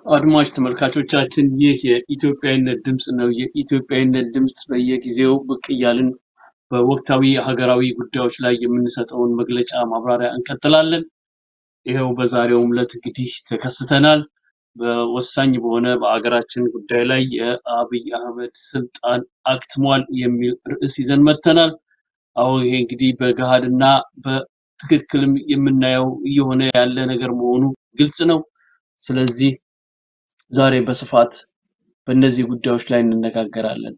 አድማጭ ተመልካቾቻችን ይህ የኢትዮጵያዊነት ድምፅ ነው። የኢትዮጵያዊነት ድምፅ በየጊዜው ብቅ እያልን በወቅታዊ ሀገራዊ ጉዳዮች ላይ የምንሰጠውን መግለጫ ማብራሪያ እንቀጥላለን። ይኸው በዛሬውም ዕለት እንግዲህ ተከስተናል። በወሳኝ በሆነ በሀገራችን ጉዳይ ላይ የአብይ አህመድ ስልጣን አክትሟል የሚል ርዕስ ይዘን መጥተናል። አሁን ይሄ እንግዲህ በገሃድና በትክክልም የምናየው እየሆነ ያለ ነገር መሆኑ ግልጽ ነው። ስለዚህ ዛሬ በስፋት በእነዚህ ጉዳዮች ላይ እንነጋገራለን።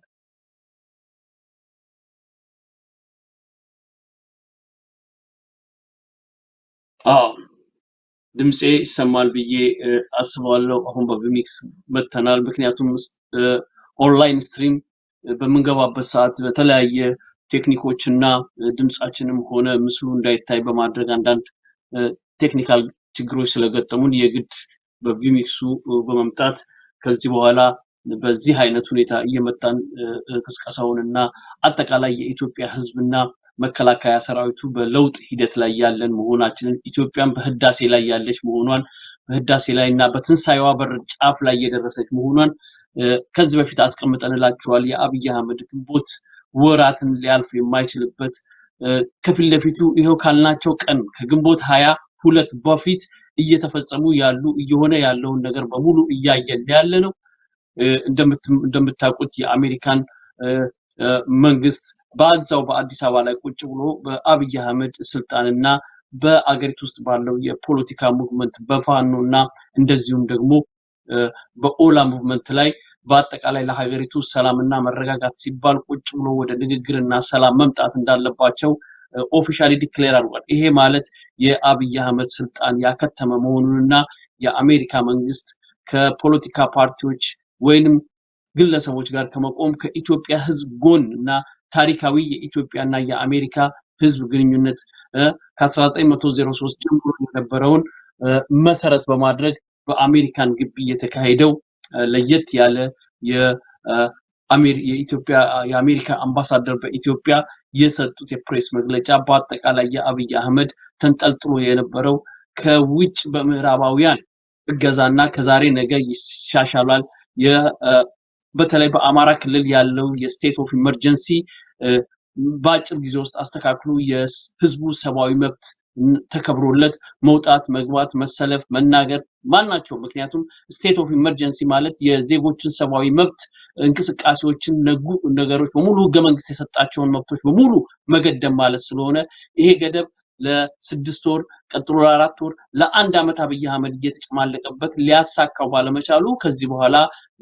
አዎ ድምፄ ይሰማል ብዬ እ፣ አስባለሁ። አሁን በቪሚክስ መጥተናል። ምክንያቱም እ፣ ኦንላይን ስትሪም በምንገባበት ሰዓት በተለያየ ቴክኒኮች እና እ፣ ድምፃችንም ሆነ ምስሉ እንዳይታይ በማድረግ አንዳንድ እ፣ ቴክኒካል ችግሮች ስለገጠሙን የግድ በቪሚክሱ እ፣ በመምጣት ከዚህ በኋላ በዚህ አይነት ሁኔታ እየመጣን እ፣ እ፣ ቅስቀሳውን እና አጠቃላይ የኢትዮጵያ ሕዝብና መከላከያ ሰራዊቱ በለውጥ ሂደት ላይ ያለን መሆናችንን ኢትዮጵያን በህዳሴ ላይ ያለች መሆኗን በህዳሴ ላይ እና በትንሳኤዋ በር ጫፍ ላይ የደረሰች መሆኗን እ፣ ከዚህ በፊት አስቀምጠንላችኋል። የአብይ አህመድ ግንቦት ወራትን ሊያልፍ የማይችልበት እ፣ ከፊት ለፊቱ ይኸው ካልናቸው ቀን ከግንቦት ሀያ ሁለት በፊት እየተፈጸሙ ያሉ እየሆነ ያለውን ነገር በሙሉ እያየን ያለ ነው። እ፣ እንደምት- እንደምታውቁት የአሜሪካን እ፣ እ፣ መንግስት በዛው በአዲስ አበባ ላይ ቁጭ ብሎ በአብይ አህመድ ስልጣንና በአገሪቱ ውስጥ ባለው የፖለቲካ ሙቭመንት በፋኖ እና እንደዚሁም ደግሞ እ፣ በኦላ ሙቭመንት ላይ በአጠቃላይ ለሀገሪቱ ሰላምና መረጋጋት ሲባል ቁጭ ብሎ ወደ ንግግርና ሰላም መምጣት እንዳለባቸው ኦፊሻሊ ዲክሌር አድርጓል። ይሄ ማለት የአብይ አህመድ ስልጣን ያከተመ መሆኑንና የአሜሪካ መንግስት ከፖለቲካ ፓርቲዎች ወይንም ግለሰቦች ጋር ከመቆም ከኢትዮጵያ ህዝብ ጎን እና ታሪካዊ የኢትዮጵያና የአሜሪካ ህዝብ ግንኙነት እ፣ ከ1903 ጀምሮ የነበረውን እ፣ መሰረት በማድረግ በአሜሪካን ግቢ የተካሄደው እ፣ ለየት ያለ የ- እ፣ አሜሪ- የኢትዮጵያ የአሜሪካ አምባሳደር በኢትዮጵያ የሰጡት የፕሬስ መግለጫ በአጠቃላይ የአብይ አህመድ ተንጠልጥሎ የነበረው ከውጭ በምዕራባውያን እገዛና ከዛሬ ነገ ይሻሻላል የ- እ፣ በተለይ በአማራ ክልል ያለው የስቴት ኦፍ ኢመርጀንሲ በአጭር ጊዜ ውስጥ አስተካክሎ የህዝቡ ሰብአዊ መብት ን- ተከብሮለት መውጣት፣ መግባት፣ መሰለፍ፣ መናገር ማናቸው ምክንያቱም ስቴት ኦፍ ኢመርጀንሲ ማለት የዜጎችን ሰብአዊ መብት እንቅስቃሴዎችን ነጉ ነገሮች በሙሉ ህገ መንግስት የሰጣቸውን መብቶች በሙሉ መገደብ ማለት ስለሆነ ይሄ ገደብ ለስድስት ወር ቀጥሎ ለአራት ወር ለአንድ ዓመት አብይ አህመድ እየተጨማለቀበት ሊያሳካው ባለመቻሉ ከዚህ በኋላ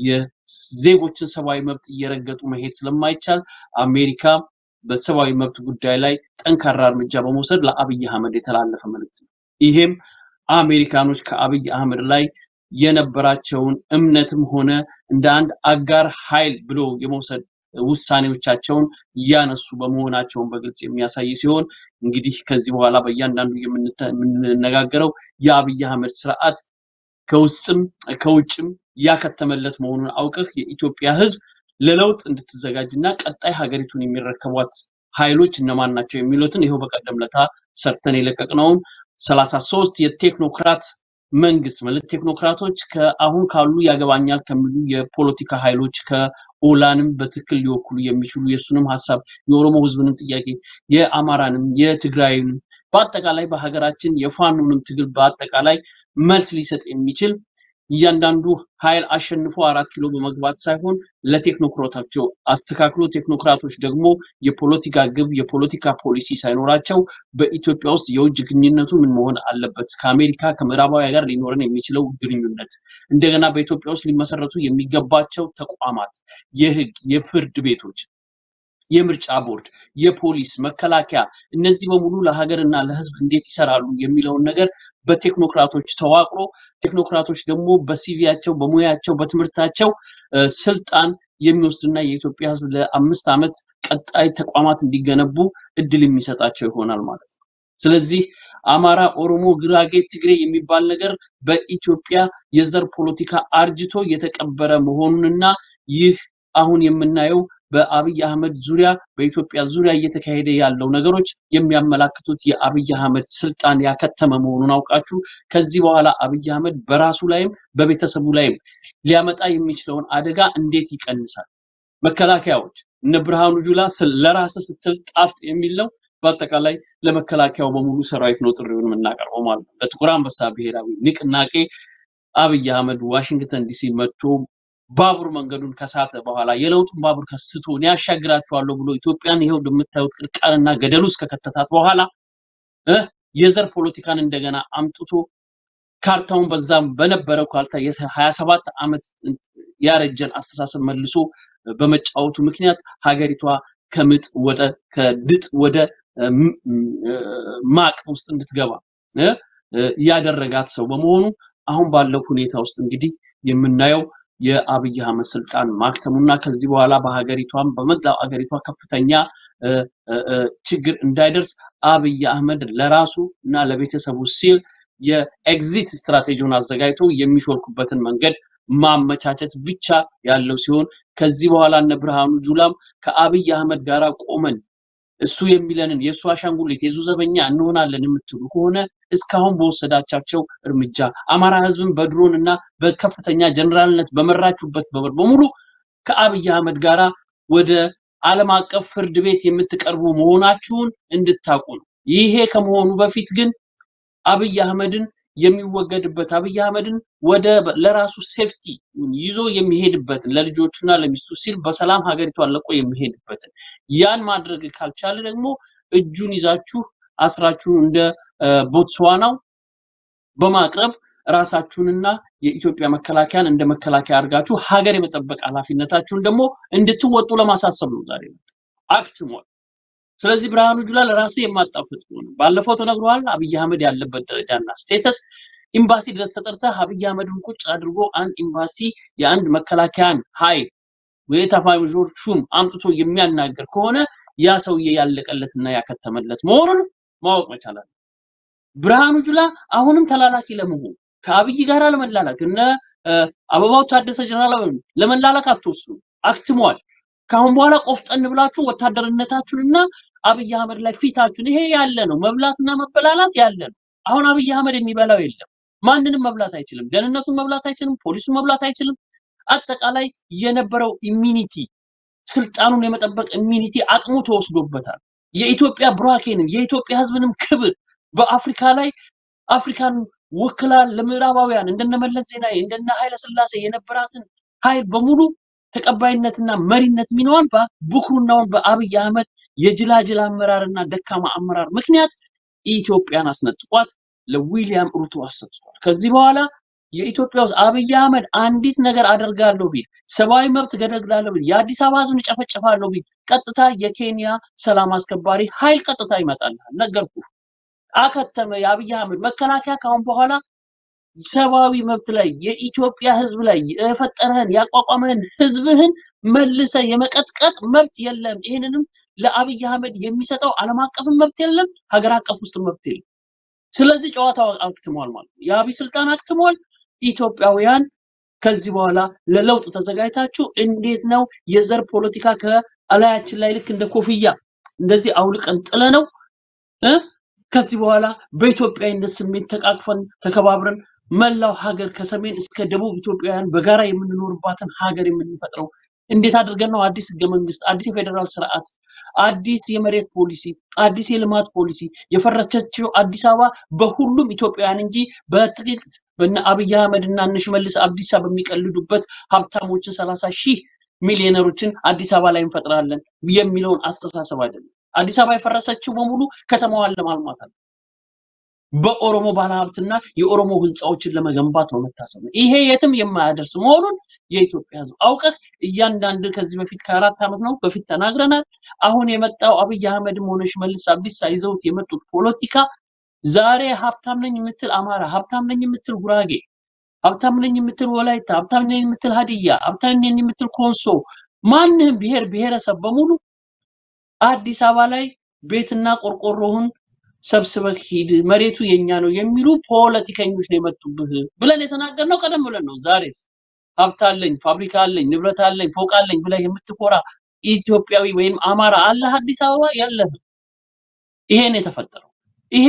የዜጎችን ሰብአዊ መብት እየረገጡ መሄድ ስለማይቻል አሜሪካ በሰብአዊ መብት ጉዳይ ላይ ጠንካራ እርምጃ በመውሰድ ለአብይ አህመድ የተላለፈ መልእክት ነው። ይሄም አሜሪካኖች ከአብይ አህመድ ላይ የነበራቸውን እምነትም ሆነ እንደ አንድ አጋር ኃይል ብሎ የመውሰድ ውሳኔዎቻቸውን እያነሱ በመሆናቸውን በግልጽ የሚያሳይ ሲሆን እንግዲህ ከዚህ በኋላ በእያንዳንዱ የምንተ- የምንነጋገረው የአብይ አህመድ ስርዓት ከውስጥም ከውጭም ያከተመለት መሆኑን አውቀህ የኢትዮጵያ ህዝብ ለለውጥ እንድትዘጋጅ እና ቀጣይ ሀገሪቱን የሚረከቧት ኃይሎች እነማን ናቸው የሚሉትን ይኸው በቀደም ለታ ሰርተን የለቀቅነውን ሰላሳ ሶስት የቴክኖክራት መንግስት ማለት ቴክኖክራቶች ከአሁን ካሉ ያገባኛል ከሚሉ የፖለቲካ ኃይሎች ከኦላንም በትክክል ሊወክሉ የሚችሉ የእሱንም ሀሳብ የኦሮሞ ህዝብንም ጥያቄ የአማራንም የትግራይንም በአጠቃላይ በሀገራችን የፋኖንም ትግል በአጠቃላይ መልስ ሊሰጥ የሚችል እያንዳንዱ ኃይል አሸንፎ አራት ኪሎ በመግባት ሳይሆን ለቴክኖክራቶቻቸው አስተካክሎ ቴክኖክራቶች ደግሞ የፖለቲካ ግብ የፖለቲካ ፖሊሲ ሳይኖራቸው በኢትዮጵያ ውስጥ የውጭ ግንኙነቱ ምን መሆን አለበት፣ ከአሜሪካ ከምዕራባውያን ጋር ሊኖረን የሚችለው ግንኙነት፣ እንደገና በኢትዮጵያ ውስጥ ሊመሰረቱ የሚገባቸው ተቋማት፣ የህግ፣ የፍርድ ቤቶች የምርጫ ቦርድ፣ የፖሊስ፣ መከላከያ እነዚህ በሙሉ ለሀገርና ለህዝብ እንዴት ይሰራሉ የሚለውን ነገር በቴክኖክራቶች ተዋቅሮ ቴክኖክራቶች ደግሞ በሲቪያቸው በሙያቸው በትምህርታቸው እ፣ ስልጣን የሚወስዱና የኢትዮጵያ ህዝብ ለአምስት ዓመት ቀጣይ ተቋማት እንዲገነቡ እድል የሚሰጣቸው ይሆናል ማለት ነው። ስለዚህ አማራ፣ ኦሮሞ፣ ጉራጌ፣ ትግሬ የሚባል ነገር በኢትዮጵያ የዘር ፖለቲካ አርጅቶ የተቀበረ መሆኑንና ይህ አሁን የምናየው በአብይ አህመድ ዙሪያ በኢትዮጵያ ዙሪያ እየተካሄደ ያለው ነገሮች የሚያመላክቱት የአብይ አህመድ ስልጣን ያከተመ መሆኑን አውቃችሁ ከዚህ በኋላ አብይ አህመድ በራሱ ላይም በቤተሰቡ ላይም ሊያመጣ የሚችለውን አደጋ እንዴት ይቀንሳል? መከላከያዎች እነ ብርሃኑ ጁላ ስለ- ለራስህ ስትል ጣፍጥ የሚል ነው። በአጠቃላይ ለመከላከያው በሙሉ ሰራዊት ነው ጥሪውን የምናቀርበው ማለት ነው። ለጥቁር አንበሳ ብሔራዊ ንቅናቄ አብይ አህመድ ዋሽንግተን ዲሲ መጥቶ ባቡር መንገዱን ከሳተ በኋላ የለውጡን ባቡር ከስቶ እኔ ያሻግራችኋለሁ ብሎ ኢትዮጵያን ይኸው እንደምታዩት ቅርቃርና ገደል ውስጥ ከከተታት በኋላ እ የዘር ፖለቲካን እንደገና አምጥቶ ካርታውን በዛም በነበረው ካርታ የ27 ዓመት ያረጀን አስተሳሰብ መልሶ በመጫወቱ ምክንያት ሀገሪቷ ከምጥ ወደ ከድጥ ወደ እ፣ ም- እ፣ ማቅ ውስጥ እንድትገባ እ፣ እ፣ ያደረጋት ሰው በመሆኑ አሁን ባለው ሁኔታ ውስጥ እንግዲህ የምናየው የአብይ አህመድ ስልጣን ማክተሙና ከዚህ በኋላ በሀገሪቷም በመላው ሀገሪቷ ከፍተኛ እ፣ እ፣ እ፣ ችግር እንዳይደርስ አብይ አህመድ ለራሱ እና ለቤተሰቡ ሲል የኤግዚት ስትራቴጂውን አዘጋጅቶ የሚሾልኩበትን መንገድ ማመቻቸት ብቻ ያለው ሲሆን ከዚህ በኋላ እነ ብርሃኑ ጁላም ከአብይ አህመድ ጋር ቆመን እሱ የሚለንን የእሱ አሻንጉሊት የዙ ዘበኛ እንሆናለን የምትሉ ከሆነ እስካሁን በወሰዳቻቸው እርምጃ አማራ ህዝብን በድሮን እና በከፍተኛ ጀነራልነት በመራችሁበት በበር በሙሉ ከአብይ አህመድ ጋራ ወደ ዓለም አቀፍ ፍርድ ቤት የምትቀርቡ መሆናችሁን እንድታውቁ ነው። ይሄ ከመሆኑ በፊት ግን አብይ አህመድን የሚወገድበት አብይ አህመድን ወደ ለራሱ ሴፍቲ ይዞ የሚሄድበትን ለልጆቹና ለሚስቱ ሲል በሰላም ሀገሪቷን ለቆ የሚሄድበትን ያን ማድረግ ካልቻለ ደግሞ እጁን ይዛችሁ አስራችሁ እንደ እ፣ ቦትስዋናው በማቅረብ ራሳችሁንና የኢትዮጵያ መከላከያን እንደ መከላከያ አድርጋችሁ ሀገር የመጠበቅ ኃላፊነታችሁን ደግሞ እንድትወጡ ለማሳሰብ ነው ዛሬ የመጣው። አክትሟል። ስለዚህ ብርሃኑ ጁላ ለራስ የማጣፍጥ ሆነ ባለፈው ተነግሯል። አብይ አህመድ ያለበት ደረጃና ስቴተስ ኤምባሲ ድረስ ተጠርተህ አብይ አህመድን ቁጭ አድርጎ አንድ ኤምባሲ የአንድ መከላከያን ኃይል ወይ ኤታማዦር ሹም አምጥቶ የሚያናገር ከሆነ ያ ሰውዬ ያለቀለትና ያከተመለት መሆኑን ማወቅ መቻል አለ። ብርሃኑ ጁላ አሁንም ተላላኪ ለመሆን ከአብይ ጋር ለመላላክ እነ እ፣ አበባው ታደሰ ጀነራል አበባው ለመላላክ አትወስኑ፣ አክትሟል። ከአሁን በኋላ ቆፍጠን ብላችሁ ወታደርነታችሁንና አብይ አህመድ ላይ ፊታችሁን ይሄ ያለ ነው። መብላትና መበላላት ያለ ነው። አሁን አብይ አህመድ የሚበላው የለም። ማንንም መብላት አይችልም። ደህንነቱን መብላት አይችልም። ፖሊሱን መብላት አይችልም። አጠቃላይ የነበረው ኢሚኒቲ ስልጣኑን የመጠበቅ ኢሚኒቲ አቅሙ ተወስዶበታል። የኢትዮጵያ ብራኬንም የኢትዮጵያ ሕዝብንም ክብር በአፍሪካ ላይ አፍሪካን ወክላ ለምዕራባውያን እንደነ መለስ ዜናዊ እንደነ ኃይለ ስላሴ የነበራትን ኃይል በሙሉ ተቀባይነትና መሪነት ሚናዋን በብኩርናውን በአብይ አህመድ የጅላጅል አመራርና ደካማ አመራር ምክንያት ኢትዮጵያን አስነጥቋት ለዊሊያም ሩቶ አሰጥቷል። ከዚህ በኋላ የኢትዮጵያ ውስጥ አብይ አህመድ አንዲት ነገር አደርጋለሁ ቢል ሰብአዊ መብት ገደግላለሁ ቢል የአዲስ አበባ ህዝብን እጨፈጭፋለሁ ቢል ቀጥታ የኬንያ ሰላም አስከባሪ ኃይል ቀጥታ ይመጣልሃል። ነገርኩ። አከተመ። የአብይ አህመድ መከላከያ ካሁን በኋላ ሰብአዊ መብት ላይ የኢትዮጵያ ህዝብ ላይ የፈጠረህን ያቋቋመህን ህዝብህን መልሰ የመቀጥቀጥ መብት የለም። ይህንንም ለአብይ አህመድ የሚሰጠው ዓለም አቀፍን መብት የለም፣ ሀገር አቀፍ ውስጥ መብት የለም። ስለዚህ ጨዋታው አክትሟል ማለት ነው። የአብይ ስልጣን አክትሟል። ኢትዮጵያውያን ከዚህ በኋላ ለለውጥ ተዘጋጅታችሁ እንዴት ነው የዘር ፖለቲካ ከላያችን ላይ ልክ እንደ ኮፍያ እንደዚህ አውልቀን ጥለ ነው እ ከዚህ በኋላ በኢትዮጵያዊነት ስሜት ተቃቅፈን ተከባብረን መላው ሀገር ከሰሜን እስከ ደቡብ ኢትዮጵያውያን በጋራ የምንኖርባትን ሀገር የምንፈጥረው እንዴት አድርገን ነው? አዲስ ህገ መንግስት፣ አዲስ የፌዴራል ስርዓት፣ አዲስ የመሬት ፖሊሲ፣ አዲስ የልማት ፖሊሲ የፈረሰችው አዲስ አበባ በሁሉም ኢትዮጵያውያን እንጂ በጥቂት በነ አብይ አህመድ እና እነ ሽመልስ አብዲሳ በሚቀልዱበት ሀብታሞችን ሰላሳ ሺህ ሚሊዮነሮችን አዲስ አበባ ላይ እንፈጥራለን የሚለውን አስተሳሰብ አይደለም። አዲስ አበባ የፈረሰችው በሙሉ ከተማዋን ለማልማት አለ። በኦሮሞ ባለሀብትና የኦሮሞ ህንፃዎችን ለመገንባት ነው መታሰብ ነው። ይሄ የትም የማያደርስ መሆኑን የኢትዮጵያ ህዝብ አውቀህ እያንዳንድ ከዚህ በፊት ከአራት ዓመት ነው በፊት ተናግረናል። አሁን የመጣው አብይ አህመድም ሆነ ሽመልስ አብዲሳ ይዘውት የመጡት ፖለቲካ ዛሬ ሀብታም ነኝ የምትል አማራ፣ ሀብታም ነኝ የምትል ጉራጌ፣ ሀብታም ነኝ የምትል ወላይታ፣ ሀብታም ነኝ የምትል ሀዲያ፣ ሀብታም ነኝ የምትል ኮንሶ፣ ማንህም ብሔር ብሔረሰብ በሙሉ አዲስ አበባ ላይ ቤትና ቆርቆሮህን ሰብስበህ ሂድ፣ መሬቱ የኛ ነው የሚሉ ፖለቲከኞች ነው የመጡብህ ብለን የተናገርነው ቀደም ብለን ነው። ዛሬስ ሀብት አለኝ፣ ፋብሪካ አለኝ፣ ንብረት አለኝ፣ ፎቅ አለኝ ብለህ የምትኮራ ኢትዮጵያዊ ወይም አማራ አለህ አዲስ አበባ የለህም። ይሄ ነው የተፈጠረው። ይሄ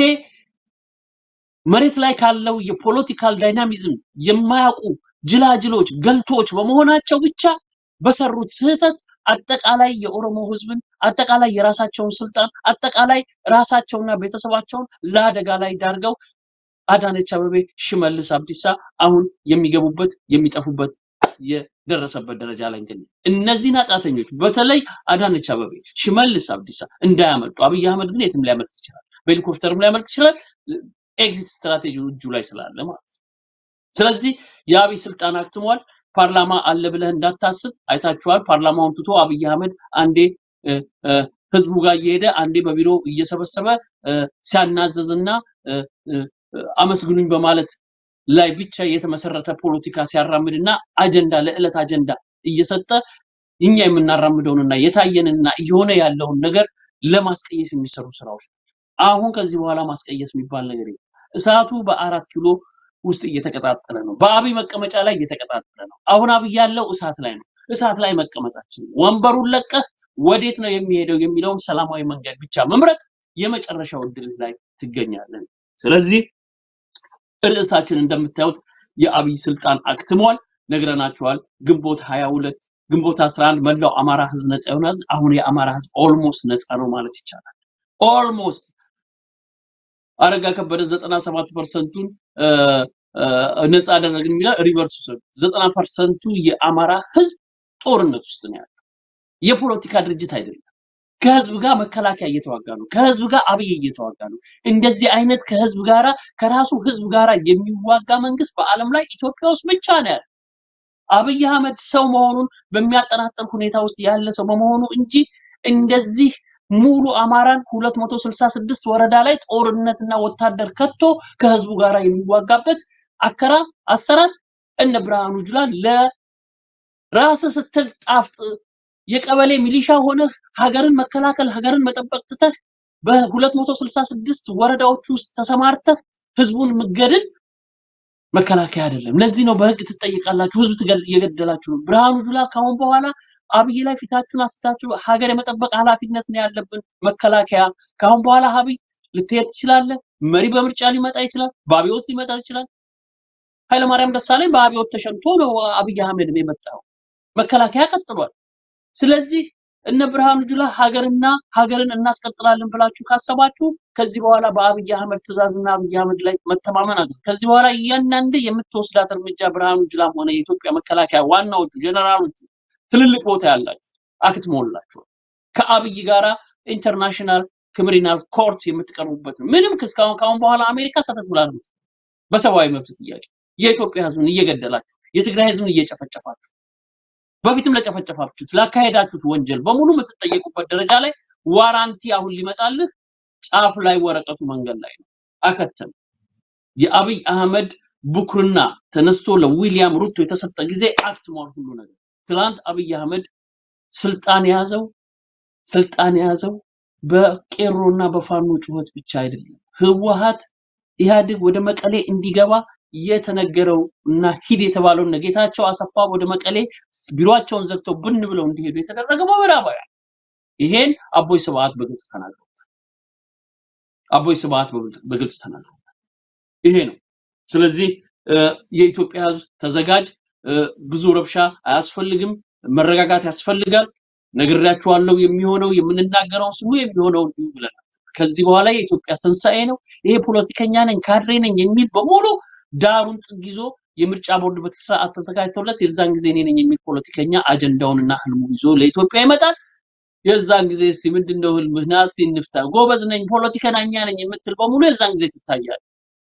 መሬት ላይ ካለው የፖለቲካል ዳይናሚዝም የማያውቁ ጅላጅሎች ገልቶች በመሆናቸው ብቻ በሰሩት ስህተት አጠቃላይ የኦሮሞ ህዝብን አጠቃላይ የራሳቸውን ስልጣን አጠቃላይ ራሳቸውና ቤተሰባቸውን ለአደጋ ላይ ዳርገው አዳነች አበቤ፣ ሽመልስ አብዲሳ አሁን የሚገቡበት የሚጠፉበት የደረሰበት ደረጃ ላይ እንገኛለን። እነዚህን አጣተኞች በተለይ አዳነች አበቤ፣ ሽመልስ አብዲሳ እንዳያመልጡ፣ አብይ አህመድ ግን የትም ሊያመልጥ ይችላል፣ በሄሊኮፕተርም ሊያመልጥ ይችላል። ኤግዚት ስትራቴጂ እጁ ላይ ስላለ ማለት ነው። ስለዚህ የአብይ ስልጣን አክትሟል። ፓርላማ አለ ብለህ እንዳታስብ አይታችኋል። ፓርላማውን ትቶ አብይ አህመድ አንዴ እ፣ እ፣ ህዝቡ ጋር እየሄደ አንዴ በቢሮ እየሰበሰበ እ፣ ሲያናዘዝና እ፣ እ፣ አመስግኑኝ በማለት ላይ ብቻ የተመሰረተ ፖለቲካ ሲያራምድና አጀንዳ ለዕለት አጀንዳ እየሰጠ እኛ የምናራምደውንና የታየንና እየሆነ ያለውን ነገር ለማስቀየስ የሚሰሩ ስራዎች ናቸው። አሁን ከዚህ በኋላ ማስቀየስ የሚባል ነገር የለም። እሳቱ በአራት ኪሎ ውስጥ እየተቀጣጠለ ነው። በአብይ መቀመጫ ላይ እየተቀጣጠለ ነው። አሁን አብይ ያለው እሳት ላይ ነው። እሳት ላይ መቀመጣችን ወንበሩን ለቀህ ወዴት ነው የሚሄደው የሚለውን ሰላማዊ መንገድ ብቻ መምረጥ የመጨረሻው እድል ላይ ትገኛለን። ስለዚህ ርዕሳችን እንደምታዩት የአብይ ስልጣን አክትሟል፣ ነግረናቸዋል። ግንቦት 22 ግንቦት 11 መላው አማራ ህዝብ ነፃ ይሆናል። አሁን የአማራ ህዝብ ኦልሞስት ነፃ ነው ማለት ይቻላል። ኦልሞስት አረጋ ከበደ 97 ፐርሰንቱን ነፃ አደረግን የሚለው ሪቨርስ ውሰዱ። 90 ፐርሰንቱ የአማራ ህዝብ ጦርነት ውስጥ ነው ያለው። የፖለቲካ ድርጅት አይደለም። ከህዝብ ጋር መከላከያ እየተዋጋ ነው። ከህዝብ ጋር አብይ እየተዋጋ ነው። እንደዚህ አይነት ከህዝብ ጋራ ከራሱ ህዝብ ጋራ የሚዋጋ መንግስት በአለም ላይ ኢትዮጵያ ውስጥ ብቻ ነው ያለው። አብይ አህመድ ሰው መሆኑን በሚያጠራጥር ሁኔታ ውስጥ ያለ ሰው በመሆኑ እንጂ እንደዚህ ሙሉ አማራን 266 ወረዳ ላይ ጦርነትና ወታደር ከቶ ከህዝቡ ጋር የሚዋጋበት አከራ አሰራር እነ ብርሃኑ ጁላ ለራስ ስትል ጣፍጥ የቀበሌ ሚሊሻ ሆነህ ሀገርን መከላከል ሀገርን መጠበቅ ትተህ በ266 ወረዳዎች ውስጥ ተሰማርተህ ህዝቡን ምገድል መከላከያ አይደለም። ለዚህ ነው በህግ ትጠይቃላችሁ፣ ህዝብ ትገል- እየገደላችሁ ነው። ብርሃኑ ጁላ ካሁን በኋላ አብይ ላይ ፊታችሁን አስታችሁ ሀገር የመጠበቅ ኃላፊነት ነው ያለብን መከላከያ። ካሁን በኋላ አብይ ልትሄድ ትችላለህ። መሪ በምርጫ ሊመጣ ይችላል፣ በአብዮት ሊመጣ ይችላል። ኃይለማርያም ደሳለኝ በአብዮት ተሸንቶ ነው አብይ አህመድ የመጣው። መከላከያ ቀጥሏል። ስለዚህ እነ ብርሃኑ ጁላ ሀገርና ሀገርን እናስቀጥላለን ብላችሁ ካሰባችሁ ከዚህ በኋላ በአብይ አህመድ ትእዛዝና አብይ አህመድ ላይ መተማመን አለ። ከዚህ በኋላ እያንዳንድ የምትወስዳት እርምጃ ብርሃኑ ጁላም ሆነ የኢትዮጵያ መከላከያ ዋናዎቹ ጀነራሎቹ ትልልቅ ቦታ ያላችሁ አክትሞላችኋል። ከአብይ ጋራ ኢንተርናሽናል ክሪሚናል ኮርት የምትቀርቡበት ነው። ምንም ክስ ካሁን ካሁን በኋላ አሜሪካ ሰተት ብላ ነው የምትለው። በሰብአዊ መብት ጥያቄ የኢትዮጵያ ህዝብን እየገደላችሁ የትግራይ ህዝብን እየጨፈጨፋችሁ በፊትም ለጨፈጨፋችሁት ላካሄዳችሁት ወንጀል በሙሉ የምትጠየቁበት ደረጃ ላይ ዋራንቲ አሁን ሊመጣልህ ጫፍ ላይ ወረቀቱ መንገድ ላይ ነው። አከተም የአብይ አህመድ ቡክርና ተነስቶ ለዊሊያም ሩቶ የተሰጠ ጊዜ አክትሟል ሁሉ ነገር። ትላንት አብይ አህመድ ስልጣን የያዘው ስልጣን የያዘው በቄሮና በፋኖ ጩኸት ብቻ አይደለም። ህወሓት ኢህአዴግ ወደ መቀሌ እንዲገባ የተነገረው እና ሂድ የተባለው እነ ጌታቸው አሰፋ ወደ መቀሌ ቢሮአቸውን ዘግተው ብን ብለው እንዲሄዱ የተደረገው በምዕራባውያን ይሄን አቦይ ስብዓት በግልጽ ተናግረውታል። አቦይ ስብዓት በግልጽ- በግልጽ ተናግረውታል። ይሄ ነው። ስለዚህ እ፣ የኢትዮጵያ ህዝብ ተዘጋጅ። እ፣ ብዙ ረብሻ አያስፈልግም፣ መረጋጋት ያስፈልጋል። ነግሬያችኋለሁ። የሚሆነው የምንናገረው ስሙ የሚሆነው እንዲሁ ብለናል። ከዚህ በኋላ የኢትዮጵያ ትንሣኤ ነው። ይሄ ፖለቲከኛ ነኝ ካድሬ ነኝ የሚል በሙሉ ዳሩን ጥግ ይዞ የምርጫ ቦርድ በስርዓት ተዘጋጅቶለት የዛን ጊዜ እኔ ነኝ የሚል ፖለቲከኛ አጀንዳውንና ህልሙን ይዞ ለኢትዮጵያ ይመጣል። የዛን ጊዜ እስቲ ምንድነው ህልምህ? ና እስቲ እንፍታ። ጎበዝ ነኝ ፖለቲከኛ ነኝ የምትል በሙሉ የዛን ጊዜ ትታያል።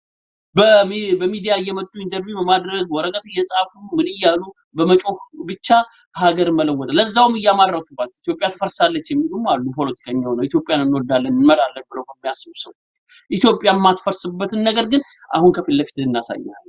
በሚ- በሚዲያ እየመጡ ኢንተርቪው በማድረግ ወረቀት እየጻፉ ምን እያሉ በመጮህ ብቻ ሀገር መለወጥ ለዛውም እያማረቱባት ኢትዮጵያ ትፈርሳለች የሚሉም አሉ። ፖለቲከኛ ሆነው ኢትዮጵያን እንወዳለን እንመራለን ብለው በሚያስቡ ሰው ኢትዮጵያ የማትፈርስበትን ነገር ግን አሁን ከፊት ለፊት እናሳያለን።